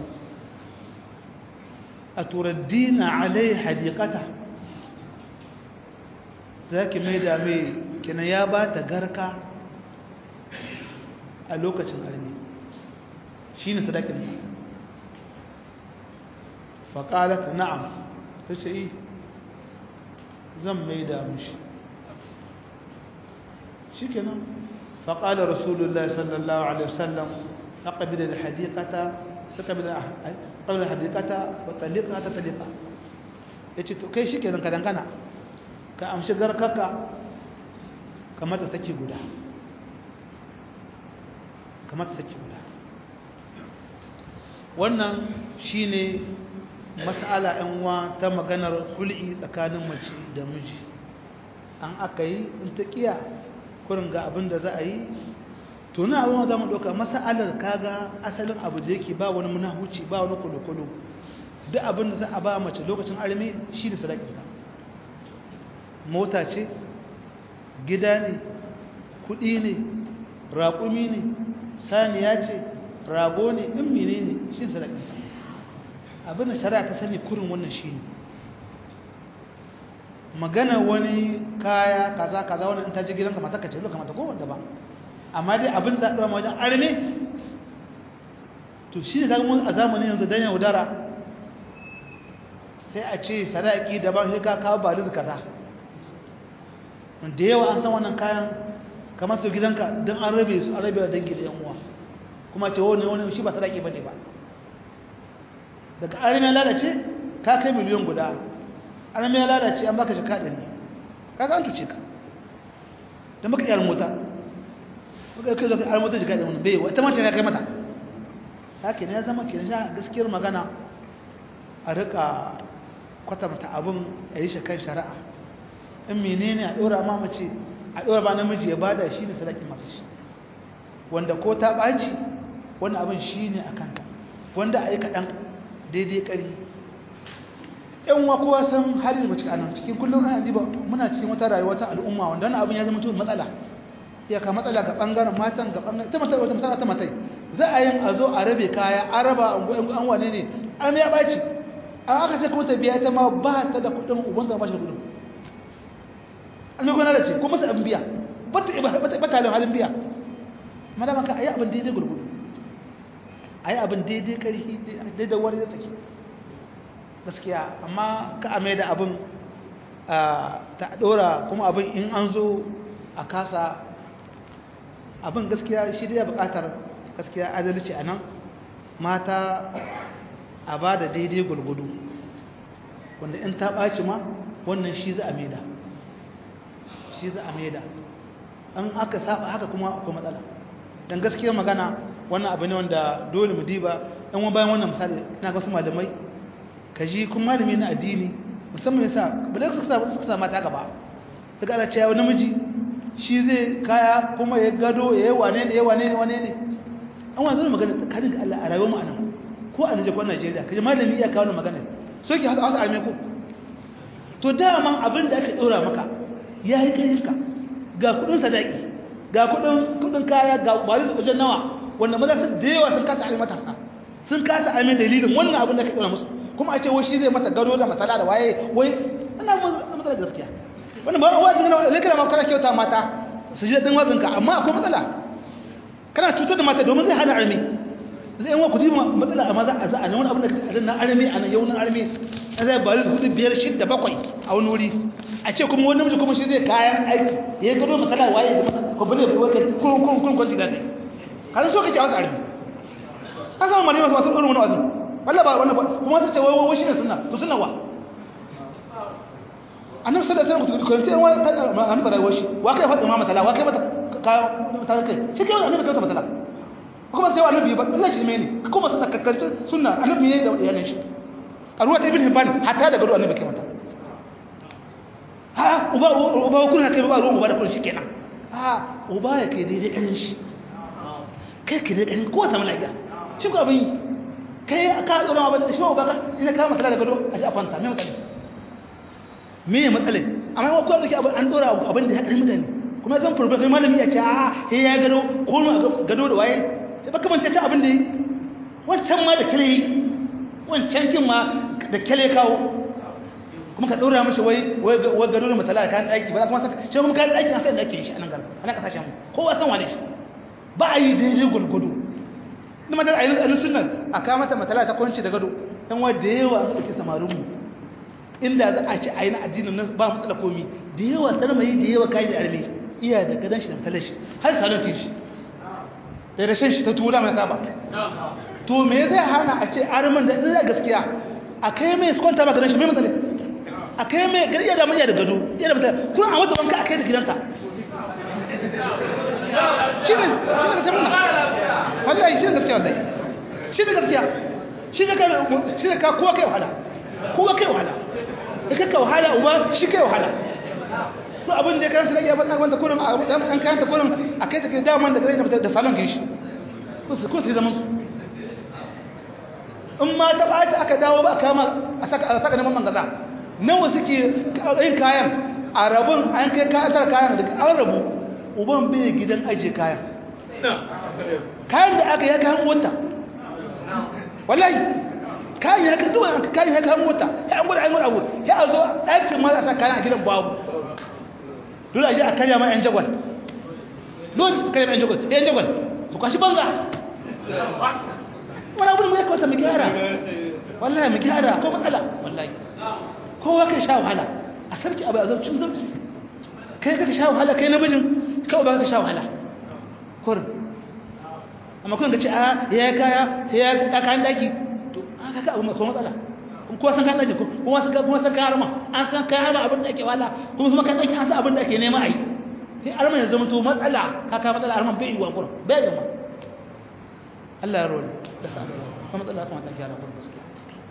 aturaddina alai hadiqata zaki mai da mai kina ya ba ta garka a lokacin armi shine sadakin faƙalat na'am ta ce yi zan mai da mushi shi kenan faƙalar rasulullah sallallahu alaihi wasallam na ƙabilar da hadikata ta ƙabilar hadikata wa talika ta talika ya ce to kai shi kenan ka dangana ka amshi garkaka kamar ta saki guda kamar ta saki guda wannan shine mas'ala yan uwa ta maganar hul'i tsakanin mace da miji an aka yi in ta kiya kurin ga abin da za a yi to na abin za mu ɗauka mas'alar kaga asalin abu da yake ba wani munahuci ba wani kulukulu duk abin da za a ba mace lokacin arme shi ne sadakinta mota ce gida ne kuɗi ne raƙumi ne saniya ce rago ne in mene ne shi ne sadakinta abin da shari'a ta sani kurin wannan shi ne magana wani kaya kaza kaza wani in ta ji gidanka mata ka ce loka mata ko wanda ba amma dai abin da ɗora wajen arme to shi ne kaga mun a zamanin yanzu dan yaudara sai a ce sadaki daban sai ka kawo baliz kaza da yawa an san wannan kayan kamar su gidanka don an rabe su an rabe wa dangi da yan uwa kuma ce wani wani shi ba sadaki bane ba daga arme ya lalace ka kai miliyan guda arme ya lalace an baka jaka ɗari kaga an tuce ka da maka yar mota maka kai zaka yar mota jaka ɗari bai wa ita mace ya kai mata haka ne ya zama kenan sha gaskiyar magana a rika kwatanta abin a yi shakan shari'a in menene a ɗora ma mace a ɗora ba namiji ya bada shi ne sadakin mata shi wanda ko ta ɓaci wani abin shi ne a kanta wanda a yi kaɗan daidai ƙari yan wa kowa san halin mace kanan cikin kullum ana diba muna cikin wata rayuwa ta al'umma wanda wani abin ya zama mutum matsala ya ka matsala ga ɓangaren matan ga ɓangaren ta matai wata matsala ta matai za a yin a zo a rabe kaya a raba an wane ne an ya ɓaci an aka ce kuma ta biya ita ma ba ta da kuɗin uban zama shi kuɗin an yi gwanar da ce kuma su abin biya ba ta halin halin biya madama ka a yi abin daidai gurgudu a yi abin daidai ƙarfi daidai wani ya tsaki gaskiya amma ka ame da abin ta ɗora kuma abin in an zo a kasa abin gaskiya shi da ya buƙatar gaskiya adalci a nan mata a ba da daidai gurgudu wanda in ta ɓaci ma wannan shi za a maida shi za a maida an aka saba haka kuma akwai matsala don gaskiyar magana wannan abu ne wanda dole mu diba ɗan wani bayan wannan misali na ga wasu malamai ka ji kuma malami na addini musamman yasa bala suka sa mata gaba ta ga cewa namiji shi zai kaya kuma ya gado ya yi wane ne ya wane ne wane ne an wanzu magana tsakanin ga Allah a rayuwar mu anan ko a Nijar ko Najeriya kaje malami iya kawo magana so ki hasa hasa arme ko to dama abin da aka dora maka ya yi karinka ga kudin sadaki ga kudin kudin kaya ga bari da wajen nawa wanda maza su da yawa sun kasa arme matasa sun kasa arme dalilin wannan abin da aka dora musu kuma a ce wai shi zai mata gado da matsala da waye wai ina matsala gaskiya wannan ba wazin na ne kana ma kana kyauta mata su ji dadin wazin ka amma akwai matsala kana cutar da mata domin zai hana arme zai yawan kudi matsala a maza a za a ne wani abin da kace a na arme a nan yaunin arme a zai bari hudu biyar shidda bakwai a wani wuri a ce kuma wani namiji kuma shi zai kayan aiki ya yi gado matsala waye da matsala ko bane ko kai kun kun kun kun jiga dai kan so kace a wasu arme an samu malama masu irin wani wasu wallah ba wannan kuma su ce wai wai shi ne sunna to sunna wa annabi sallallahu alaihi wasallam ko ce wani annabi rayuwar shi wa kai faɗi ma matsala wa kai mata ka kai shi kai annabi kai ta matsala kuma sai annabi ba Allah shi ne kuma suna kakkarce sunna annabi yayi da iyalan shi a ruwa ta ibn hibban hatta da gado annabi kai mata ha uba uba kun kai ba ruwa uba da kun shikenan ha uba ya kai daidai ɗan shi kai ka da ƙarfi ko samu lafiya shi ko abin yi kai ka tsoron abin da shi ba ka ina kama matsala da gado a shi a fanta me matsala me ya matsala amma yawan kowa da abin an dora abin da ya ƙarfi mutane kuma zan furbe kai malami ya ce a he ya gado ko ma gado da waye sai baka manta ta abin da yi wancan ma da kale yi wancan kin ma da kale kawo kuma ka dora mishi wai wai gado da matsala kan daki ba kuma shi kuma kan daki an sai da ake shi a nan garin a nan kasashen mu kowa san wane shi ba a yi daidai gulgudu na madar a yi sunan a kama mata matala ta kwanci da gado yan wa da yawa an ɗauki samarinmu inda za a ci a yi na addinin nan ba matsala komi da yawa sarmayi da yawa kayan da arme iya da gadon shi da matalar shi har salonkin shi da rashin shi ta tura mai saba to me zai hana a ce arman da ina gaskiya a kai mai su kwanta ma gadon shi mai matsala a kai mai gari iya da manya da gado iya da matsala kuma a wata banka a kai da gidanta shi ne gaskiya muna wallahi shi ne gaskiya wallahi shi ne gaskiya shi ne shi ne ka kowa kai wahala kowa kai wahala da kaka wahala uba shi kai wahala to abin da ya karanta da ya faɗa wanda kurin an karanta kurin a kai take daman da gare da salon kin shi ko su ko su zaman su in ma ta ɓaci aka dawo ba a kama a saka a saka neman mangaza nawa suke yin kayan a rabun an kai kayan kayan da an rabu uban bai gidan ajiye kayan kayan da aka ya kayan mota wallahi kayan ya kayan duwan kayan ya kayan mota ya an gwada an gwada abu ya a zo ɗakin ma a sa kayan a gidan babu dole a ji a karya ma yan jagwal dole a karya ma yan jagwal yan jagwal su kwashi banza wani abu da mu ya kawata mu gyara wallahi mu gyara ko matsala wallahi kowa kai sha wahala a sabki abu a zaucin zauci kai ka sha wahala kai namijin kawai ba ka sha wahala kurin amma kun ga ce a ya yi kaya sai ya ga kayan daki to an kaka abu mai kuma matsala kuma san kayan daki kuma san kuma san kayan arma an san kayan arma abin da ake wala kuma kuma kayan daki an san abin da ake nema a yi sai arma ya zama to matsala kaka matsala arma bai yi wa kurin bai yi ma Allah ya roli da sa kuma matsala kuma ta gyara kurin gaskiya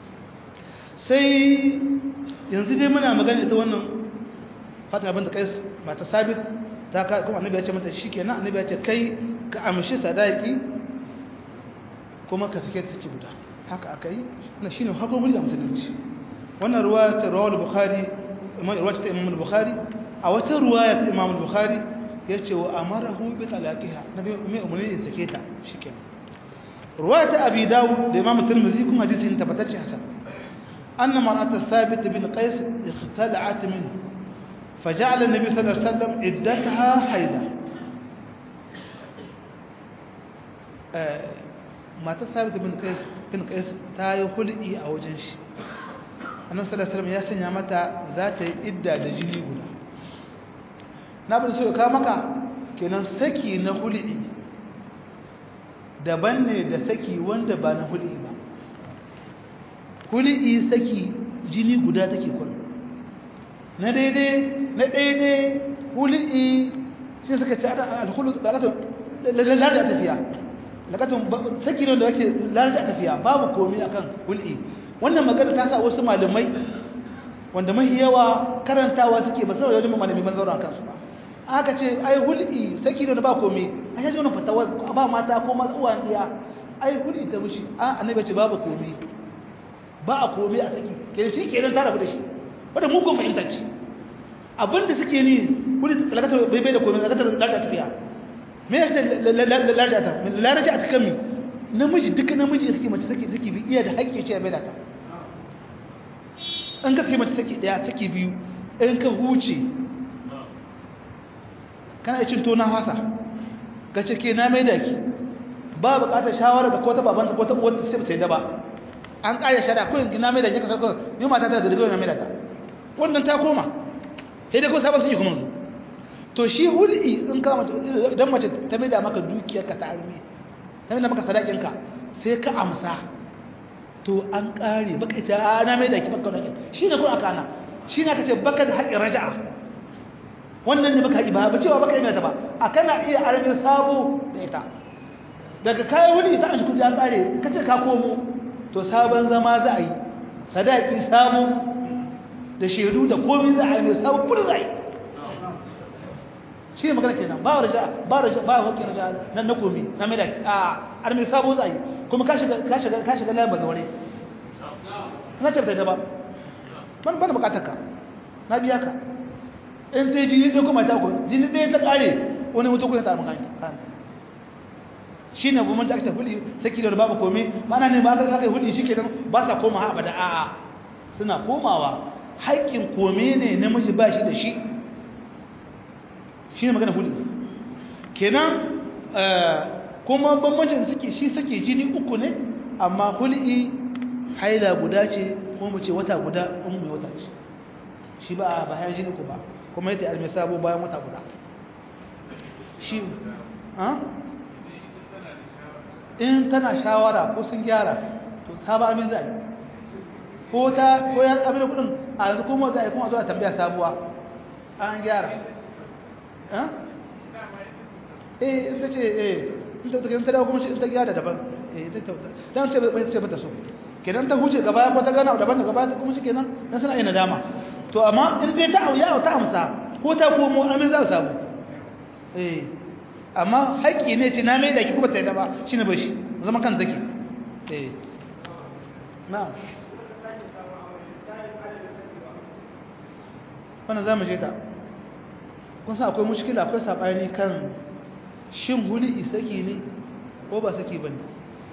sai yanzu dai muna magana ita wannan fatima bin da kai mata sabit ta ka kuma annabi ya ce mata shikenan annabi ya ce kai ka amshi sadaki kuma ka sake ta ci guda haka akai na shine hukumar da musulunci wannan ruwaya ta rawal bukhari imam ruwaya ta imam bukhari a wata ruwaya ta imam bukhari yace wa amarahu bi talaqiha nabi mai umarni ya sake ta shikenan ruwaya ta abi dawud da imam tirmidhi kuma hadisin tabbatacce hasan أن مرأة الثابت بن قيس اختلعت منه فجعل النبي صلى الله عليه وسلم عدتها حيضة ما الثابت بن قيس بن قيس تاي خلقي أو جنش annabi sallallahu alaihi wasallam ya sanya mata za ta yi idda da jini guda na bin so ka maka kenan saki na hul'i daban ne da saki wanda ba na hul'i ba hul'i saki jini guda take kun na daidai na daidai hul'i sai suka ci alhulu lakatun lalata tafiya lakatun saki ne da yake lalata tafiya babu komi akan hul'i wannan magana ta sa wasu malamai wanda mahi yawa karantawa suke ba saboda wajen malami ban zaura kansu ba aka ce ai hul'i saki ne da ba komi a yaji wannan fatawa ba mata ko maza uwan diya ai hul'i ta mushi a annabi ce babu komi ba a komi a saki ke shi kenan ta rabu da shi wanda mugun fahimta ce abinda suke ni hul'i lakatar bai bai da komi lakatar lalata tafiya me ya ce lalata ta lalata ta kan mi namiji duka namiji suke mace saki saki bi iya da haƙƙi ce bai da ta in ka ce mace saki daya saki biyu in ka huce kana cin tona hasa ka ce ke na mai da ki ba buƙatar shawara da ko ta babanta ko ta uwarta sai ba ta yi da ba an ƙaya shada ko yanzu na mai da ki ka sarko ni mata ta da daga na mai da ta wannan ta koma sai dai ko sabon sun yi kuma su to shi hul'i in ka mace idan mace ta mai da maka dukiyar ka ta arme ta mai da maka sadakin ka sai ka amsa to an ƙare baka ce a na mai da ki baka da shi ne kuma aka na shi ne aka ce baka da haƙƙin raja'a wannan ne baka haƙi ba ba cewa baka yi ta ba a kana iya arme sabo da ita daga kayan wani ita an shi kudi an ƙare ka ce ka komo to sabon zama za a yi sadaki sabo da shaidu da komai za a yi mai sabon kudi za a yi shi ne magana kenan ba raja ba raja ba hakki raja nan na komi na mai da a an mai sabo zai kuma ka shiga ka shiga ka shiga layin bazaware na ce da ba ban ban bukatar ka na biya ka in sai jini ɗaya kuma ta ku jini ɗaya ta ƙare wani mutu kuma ta maka shi ne bu mun ta ake hudi saki da babu komai mana ne ba ka kai hudi shi kenan ba sa koma ha abada a'a suna komawa haƙƙin kome ne namiji ba shi da shi shi ne magana huli kenan kuma bambancin suke shi suke jini uku ne amma huli haila guda ce kuma ce wata guda in mai wata ce shi ba a bayan jini ku ba kuma yadda almai sabo bayan wata guda shi in tana shawara ko sun gyara to saba amin zai ko ta ko ya abin kudin a yanzu kuma za a yi kuma zuwa tambaya sabuwa an gyara eh in ta ce eh in ta in ta dawo kuma in ta gyara daban eh ta dan ce bai ce bata so kenan ta huce gaba ko ta gana daban da gaba ta kuma shi kenan dan suna yin nadama to amma in dai ta auya ta amsa ko ta komo amin za su samu eh amma haƙƙi ne ce na mai da ki kuma ta yi daba shine ba shi zama kan zaki eh na'am wannan za mu je ta kun san akwai mushkila akwai saɓani kan shin huli saki ne ko ba saki ba ne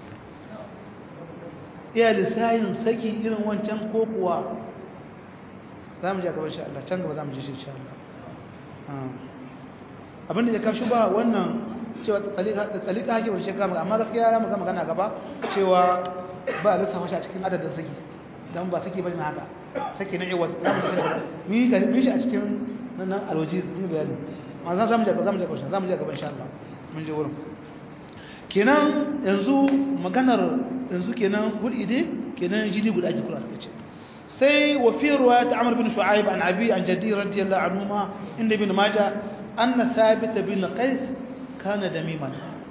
iya lissayin saki irin wancan ko kuwa za mu je gaban sha Allah can gaba za mu je shi sha Allah abinda ya kashi ba wannan cewa tsalika hake wani shekara amma gaskiya ya muka magana gaba cewa ba a lissafa shi a cikin adadin saki don ba saki bane na haka saki na iwat za mu saki ni ga ni shi a cikin nan alwaji ni bayani amma za mu je za mu je gaban za mu je gaban insha Allah mun je wurin kenan yanzu maganar yanzu kenan hudi dai kenan jini guda ake kula take ce sai wa fi riwayat Amr bin Shu'aib an Abi an Jaddi radiyallahu anhuma inda ibn Majah anna Thabit bin Qais kana damiman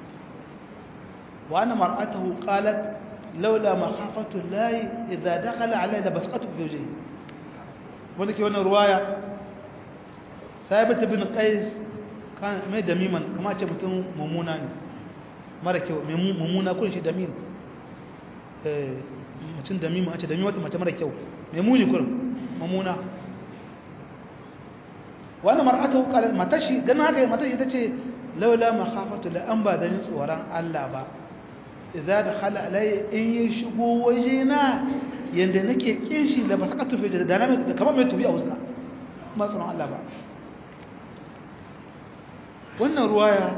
wa anna mar'atuhu qalat لولا مخافة الله إذا دخل علي لبسقته في وجهه ولك وانا رواية ثابت بن قيس كان mai damiman kama ce mutum mummuna ne mara kyau mummuna kun shi damin mutum damiman a ce dami wata mace mara kyau mai muni kurin mummuna wani mar'ata hukalar matashi ganin haka matashi ita ce laula makhafatu la an ba da ni tsoron Allah ba idza dakhala alayya in ya shigo wajena yanda nake kin shi da ba saka tufe da dana mai kamar mai tubi a wuska ma tsoron Allah ba wannan ruwaya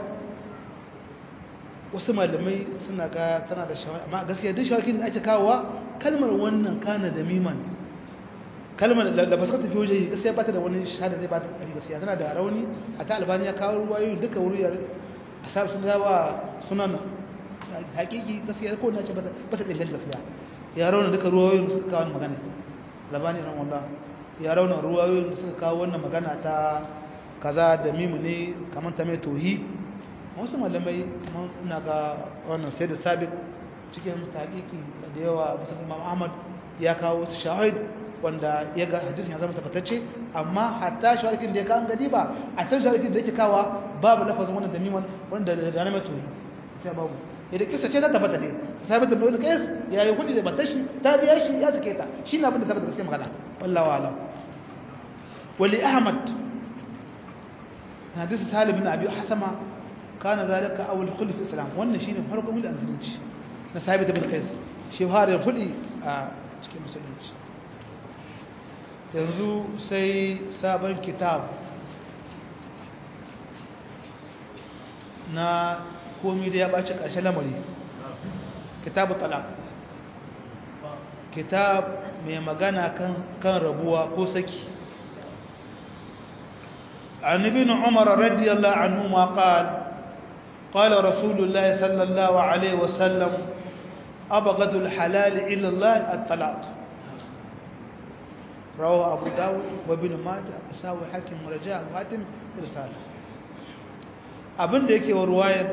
wasu malamai suna ga tana da shawara amma gaskiya duk shawakin da ake kawowa kalmar wannan kana da miman kalmar da ba saka tufe waje gaskiya ba ta da wani shahada zai ba ta kari gaskiya tana da rauni a ta albani ya kawo ruwayoyi duka wuriyar a sa sun gawa sunan hakiki gaskiya ko na ce ba ta dangane gaskiya ya rauna duka ruwayoyin suka kawo magana labani ran wallah ya rauna ruwayoyin suka kawo wannan magana ta kaza da mimu ne kamar ta mai tohi wasu malamai kamar ina ga wannan sai da sabik cikin hakiki da yawa musamman imam ahmad ya kawo wasu shahid wanda ya ga hadisin ya zama tabbatacce amma hatta shahidin da ya kawo gadi ba a can shahidin da yake kawa babu lafazin wannan da miman wanda da na mai tohi sai babu idan kisa ce ta tabbata ne sabata da wani kais ya yi kudi da matashi ta biya shi ya take ta shi na abin da tabbata gaskiya magana wallahu alam wali ahmad hadisi salim bin abi hasama kana zalika awal khulf islam wannan shine farkon mulkin musulunci na sabita bin kais shi har ya fudi a cikin musulunci yanzu sai sabon kitab na komi da ya ɓace ƙarshen lamari kitabu talak kitab mai magana kan rabuwa ko saki عن ابن عمر رضي الله عنهما قال قال رسول الله صلى الله عليه وسلم أبغض الحلال إلى الله الطلاق رواه أبو داود وابن ماجه أساوي حاكم ورجاء وحاتم رسالة abin da yake wa ruwayar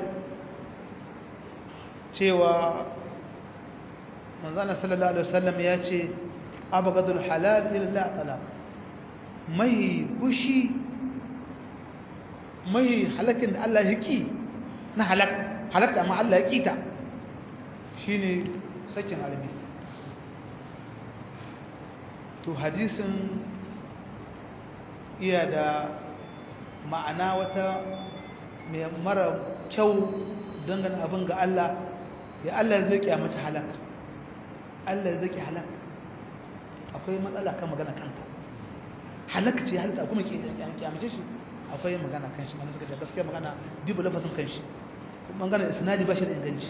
cewa manzana sallallahu alaihi wasallam ya ce abagadul halal illa talaq mai bushi mai halakin da Allah ya ki na halak halakta amma Allah ya kita shine sakin armi to hadisin iya da ma'ana wata mai mara kyau dangane abin ga Allah ya Allah zai kyamaci halak Allah zai ki halak akwai matsala kan magana kanta halak ce halitta kuma ke kyamace shi akwai magana kan shi suka ce gaskiya magana dubu lafazin kan shi bangaren isnadi ba shi da inganci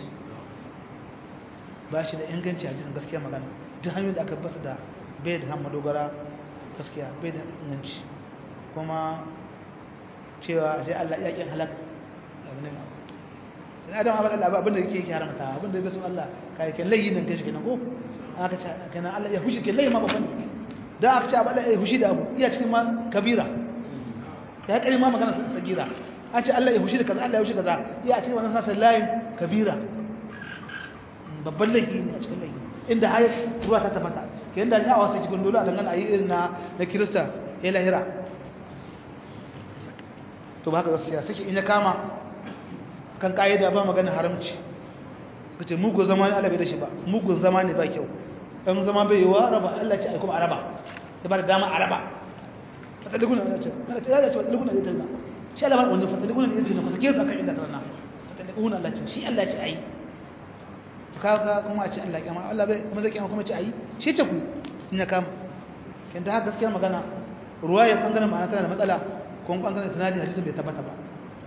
ba shi da inganci a jisun gaskiya magana duk hanyoyin da aka bata da bai da hamma dogara gaskiya bai da inganci kuma cewa sai Allah ya kin halak abu ne sai adam abin Allah abin da yake yake haramta abin da bai so Allah kai kan layi nan kai shi kenan ko aka ce kenan Allah ya fushi kenan layi ma babban da aka ce Allah ya fushi da abu iya cikin ma kabira ya kare ma magana sagira an ce Allah ya fushi da kaza Allah ya fushi kaza iya cikin wannan sasa layin kabira babban laifi ne a cikin laifi inda har ruwa ta tabbata ke yanda ya wasa cikin dole a dangane a yi irin na na kirista ya lahira to ba haka gaskiya sake in ya kama kan ka'ida ba magana haramci ka ce mugun zama ne Allah bai da shi ba mugun zama ne ba kyau ɗan zama bai yi wa raba Allah ce aikom araba ya ba da dama araba fatalikuna ya ce ya ce fatalikuna ya ce shi Allah ba wanda fatalikuna ya ce na kusa kirka kan inda rana fatalikuna Allah ce shi Allah ce ayi kaga kuma a ce Allah kiyama Allah bai kuma zai kiyama kuma ce ayi shi ce ku in ya kama kin da haka gaskiyar magana ruwaya bangaren ma'ana tana da matsala ko bangaren sanadi hadisin bai tabbata ba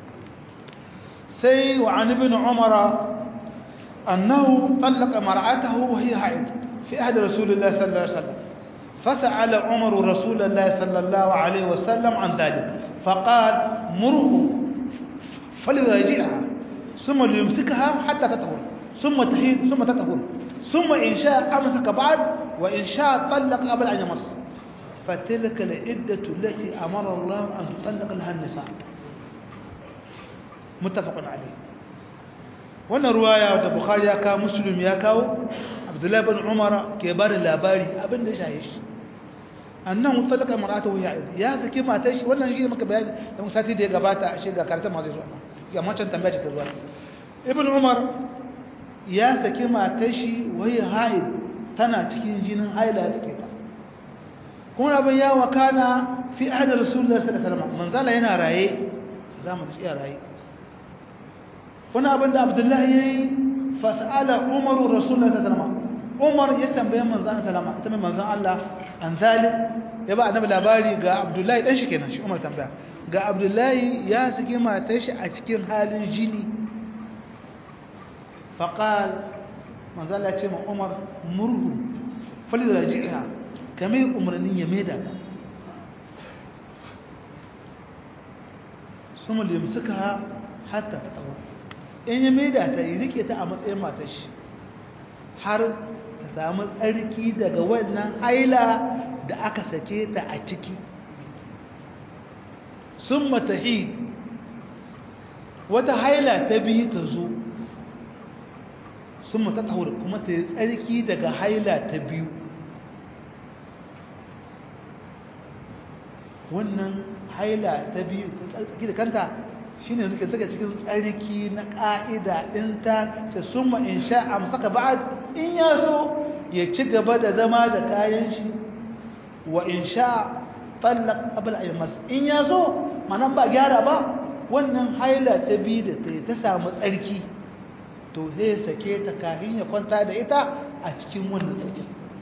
sai wa an ibn umar annahu talaqa mar'atahu wa hiya haid fi ahd rasulillah sallallahu alaihi wasallam فسأل عمر رسول الله صلى الله عليه وسلم عن ذلك فقال مره فليراجعها ثم ليمسكها حتى تطهر ثم تهيد ثم تطهر ثم إن شاء أمسك بعد وإن شاء طلق قبل أن يمس فتلك العدة التي أمر الله أن تطلق لها النساء متفق عليه wannan ruwaya da bukhari ya kawo muslim ya kawo abdullahi bin umar ke ba da labari abin da ya shaye shi annan mutalaka mar'atu ya ya saki matar shi wannan shi ne maka bayani da sati da ya gabata a shiga karanta ma zai zo ya macan tambaya ce ta zuwa ibn umar ya saki matar shi wai haid tana cikin jinin haila take ta kuma abin ya wakana fi ahli rasulullahi sallallahu alaihi wasallam manzala yana raye zamu ci raye wani abin da abdullahi yayi fasala umaru rasulullahi sallallahu alaihi wasallam umar ya tambaye manzon sallama ita mai manzon Allah an zalik ya ba annabi labari ga abdullahi dan shi kenan shi umar tambaya ga abdullahi ya saki matar shi a cikin halin jini فقال من ذا الله يتيما عمر مره فليراجعها كما أمرني يميدا ثم ليمسكها حتى تطور in ya maida ta yi rike ta a matsayin matashi har ta samu tsarki daga wannan haila da aka sake ta a ciki sun matahi wata haila ta biyu ta zo sun mata tahur kuma ta yi tsarki daga haila ta biyu wannan haila ta biyu ta tsarki da kanta shi ne suke saka cikin tsarki na ƙa'ida in ta ce sun in sha a masaka ba'ad in ya so ya ci gaba da zama da kayan shi wa in sha tsallak abin a masu in ya so manan ba gyara ba wannan haila ta biyu da ta yi ta samu tsarki to zai sake ta kafin ya kwanta da ita a cikin wannan tsarki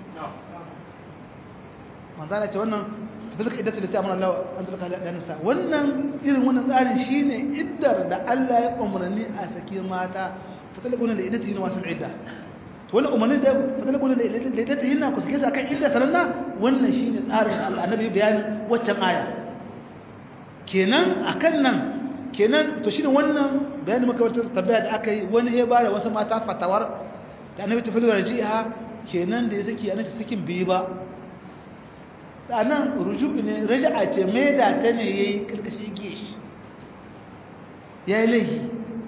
manzana ce wannan tafilka iddata da ta amara Allah an tulka da nisa wannan irin wannan tsarin shine iddar da Allah ya umarni a sake mata fatalquna da iddata yin wasu idda to wannan umarni da fatalquna da iddata yin ku sake su akan idda sananna wannan shine tsarin Allah annabi bayanin waccan aya kenan akan nan kenan to shine wannan bayanin maka wata tabbaya da aka yi wani ya bada wasu mata fatawar da annabi ta filo rajiha kenan da ya saki annabi sakin bai ba anan rujubi ne raja'a ce mai da ta ne yayi karkashin gishi yayi lahi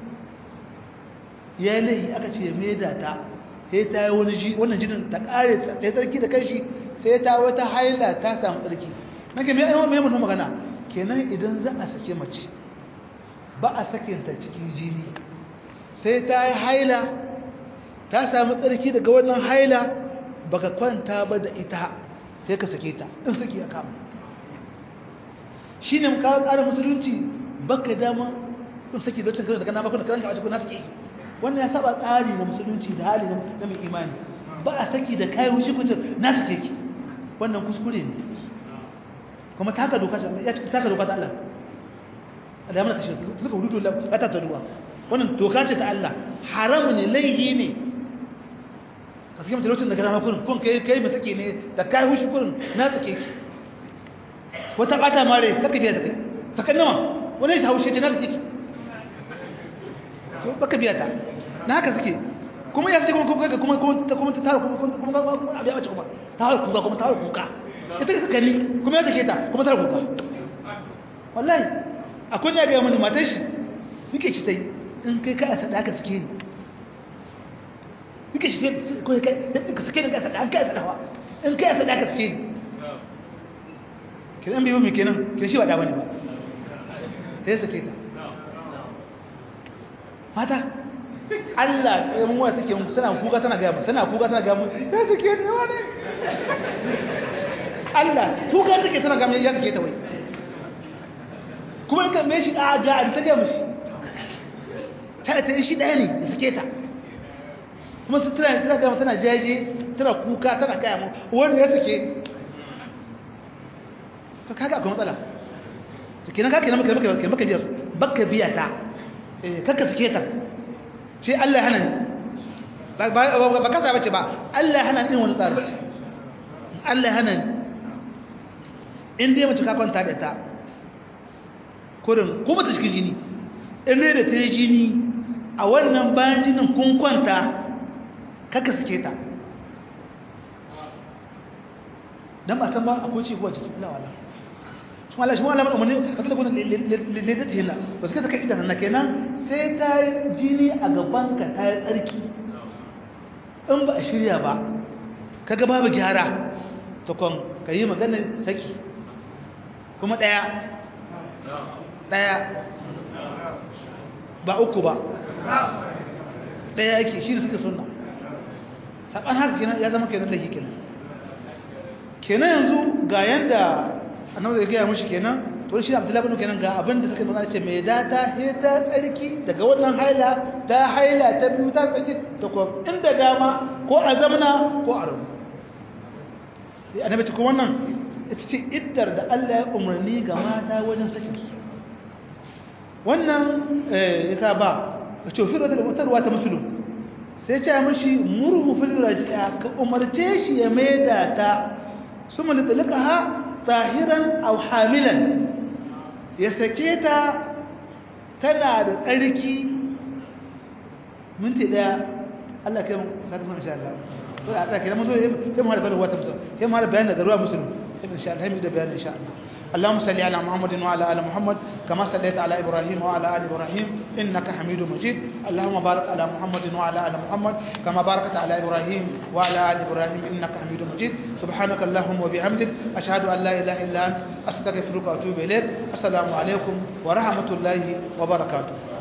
yayi lahi aka ce mai da ta sai ta yi wani ji wannan jinin ta kare ta yi tsarki da kanshi sai ta wata haila ta samu tsarki nake mai mai mun magana kenan idan za a sake mace ba a sakinta cikin jini sai ta yi haila ta samu tsarki daga wannan haila baka kwanta ba da ita sai ka sake ta in saki ya kama shi ne kawo tsarin musulunci baka dama in saki da cikin daga na bakon da kan kawace ko na sake wannan ya saba tsari na musulunci da hali na mai imani ba a saki da kayan wuce kuce na sake ki wannan kuskure ne kuma taka doka ya ci taka doka ta Allah da mana kashe suka hudu la ta ta ruwa wannan doka ce ta Allah haram ne laihi ne ka sake mutum lokacin da kana kurin kun kai kai mu take ne da kai hushi kurin na take ki wata bata mare kaka biya da kai sakan nawa wani ya haushe ce na take ki to baka biya ta na haka suke kuma ya ce kuma kuma kuma kuma ta kuma ta tara kuma kuma kuma kuma abiya bace kuma ta har kuka kuma ta har kuka ita ka saka ni kuma ya take ta kuma ta har kuka wallahi akwai ne ga mun matar shi yake ci tai in kai ka asa da ka suke ni yake shi ko kai ka suke ni ka asa da ka asa dawa in kai asa da ka suke ni kidan biyo mi kenan kin shi wada bane ba sai sake ta mata Allah ya mun wata take tana kuka tana ga mu tana kuka tana ga mu ya sake ni wani Allah kuka take tana ga mu ya sake ta wai kuma kan me shi a ga an ta ga mushi ta ta shi daya ne ya sake ta kuma su tana tana ga tana jaje tana kuka tana ga mu wani ya sake ka kaga akwai matsala to kenan ka kenan maka maka maka biya baka biya ta eh kaka sake ta ce Allah hana ni ba kasa bace ba Allah hana ni wani tsari Allah hana ni in dai mace ka kwanta da ta kurin kuma ta cikin jini in dai da ta yi jini a wannan bayan jinin kun kwanta kaka suke ta don ba san ba akwai ci kuwa cikin lawala shi wala shi wala mana umarni ka tada gudun lalata hila ba su kasa kai ita sannan kenan sai ta yi jini a gabanka ta yi tsarki in ba a shirya ba ka ga babu gyara tukon ka yi maganar saki kuma ɗaya ɗaya ba uku ba ɗaya yake shi ne suka suna saɓan haka kenan ya zama kenan da shi kenan kenan yanzu ga yanda annabi zai gaya mushi kenan to shi abdullahi bin kenan ga abin da suka magana ce mai data he ta tsarki daga wannan haila ta haila ta biyu ta tsarki ta ko inda dama ko a zamana ko a rubu sai annabi ce ko wannan ita ce iddar da Allah ya umarni ga mata wajen sakin su wannan eh ka ba ce fi da mutarwa ta musulun sai ce mishi murhu fil raji'a ka umarce shi ya maida ta suma litalqaha tahiran aw hamilan ya sake ta tana da tsarki minti daya Allah kai mu saka mu insha Allah to a tsaka mun zo sai mu harfa da wata musu sai mu harfa bayan daga ruwa musulmi sai insha Allah mu da bayan insha Allah اللهم صل على محمد وعلى ال محمد كما صليت على ابراهيم وعلى ال ابراهيم انك حميد مجيد اللهم بارك على محمد وعلى ال محمد كما باركت على ابراهيم وعلى ال ابراهيم انك حميد مجيد سبحانك اللهم وبحمدك اشهد ان لا اله الا انت استغفرك واتوب اليك السلام عليكم ورحمه الله وبركاته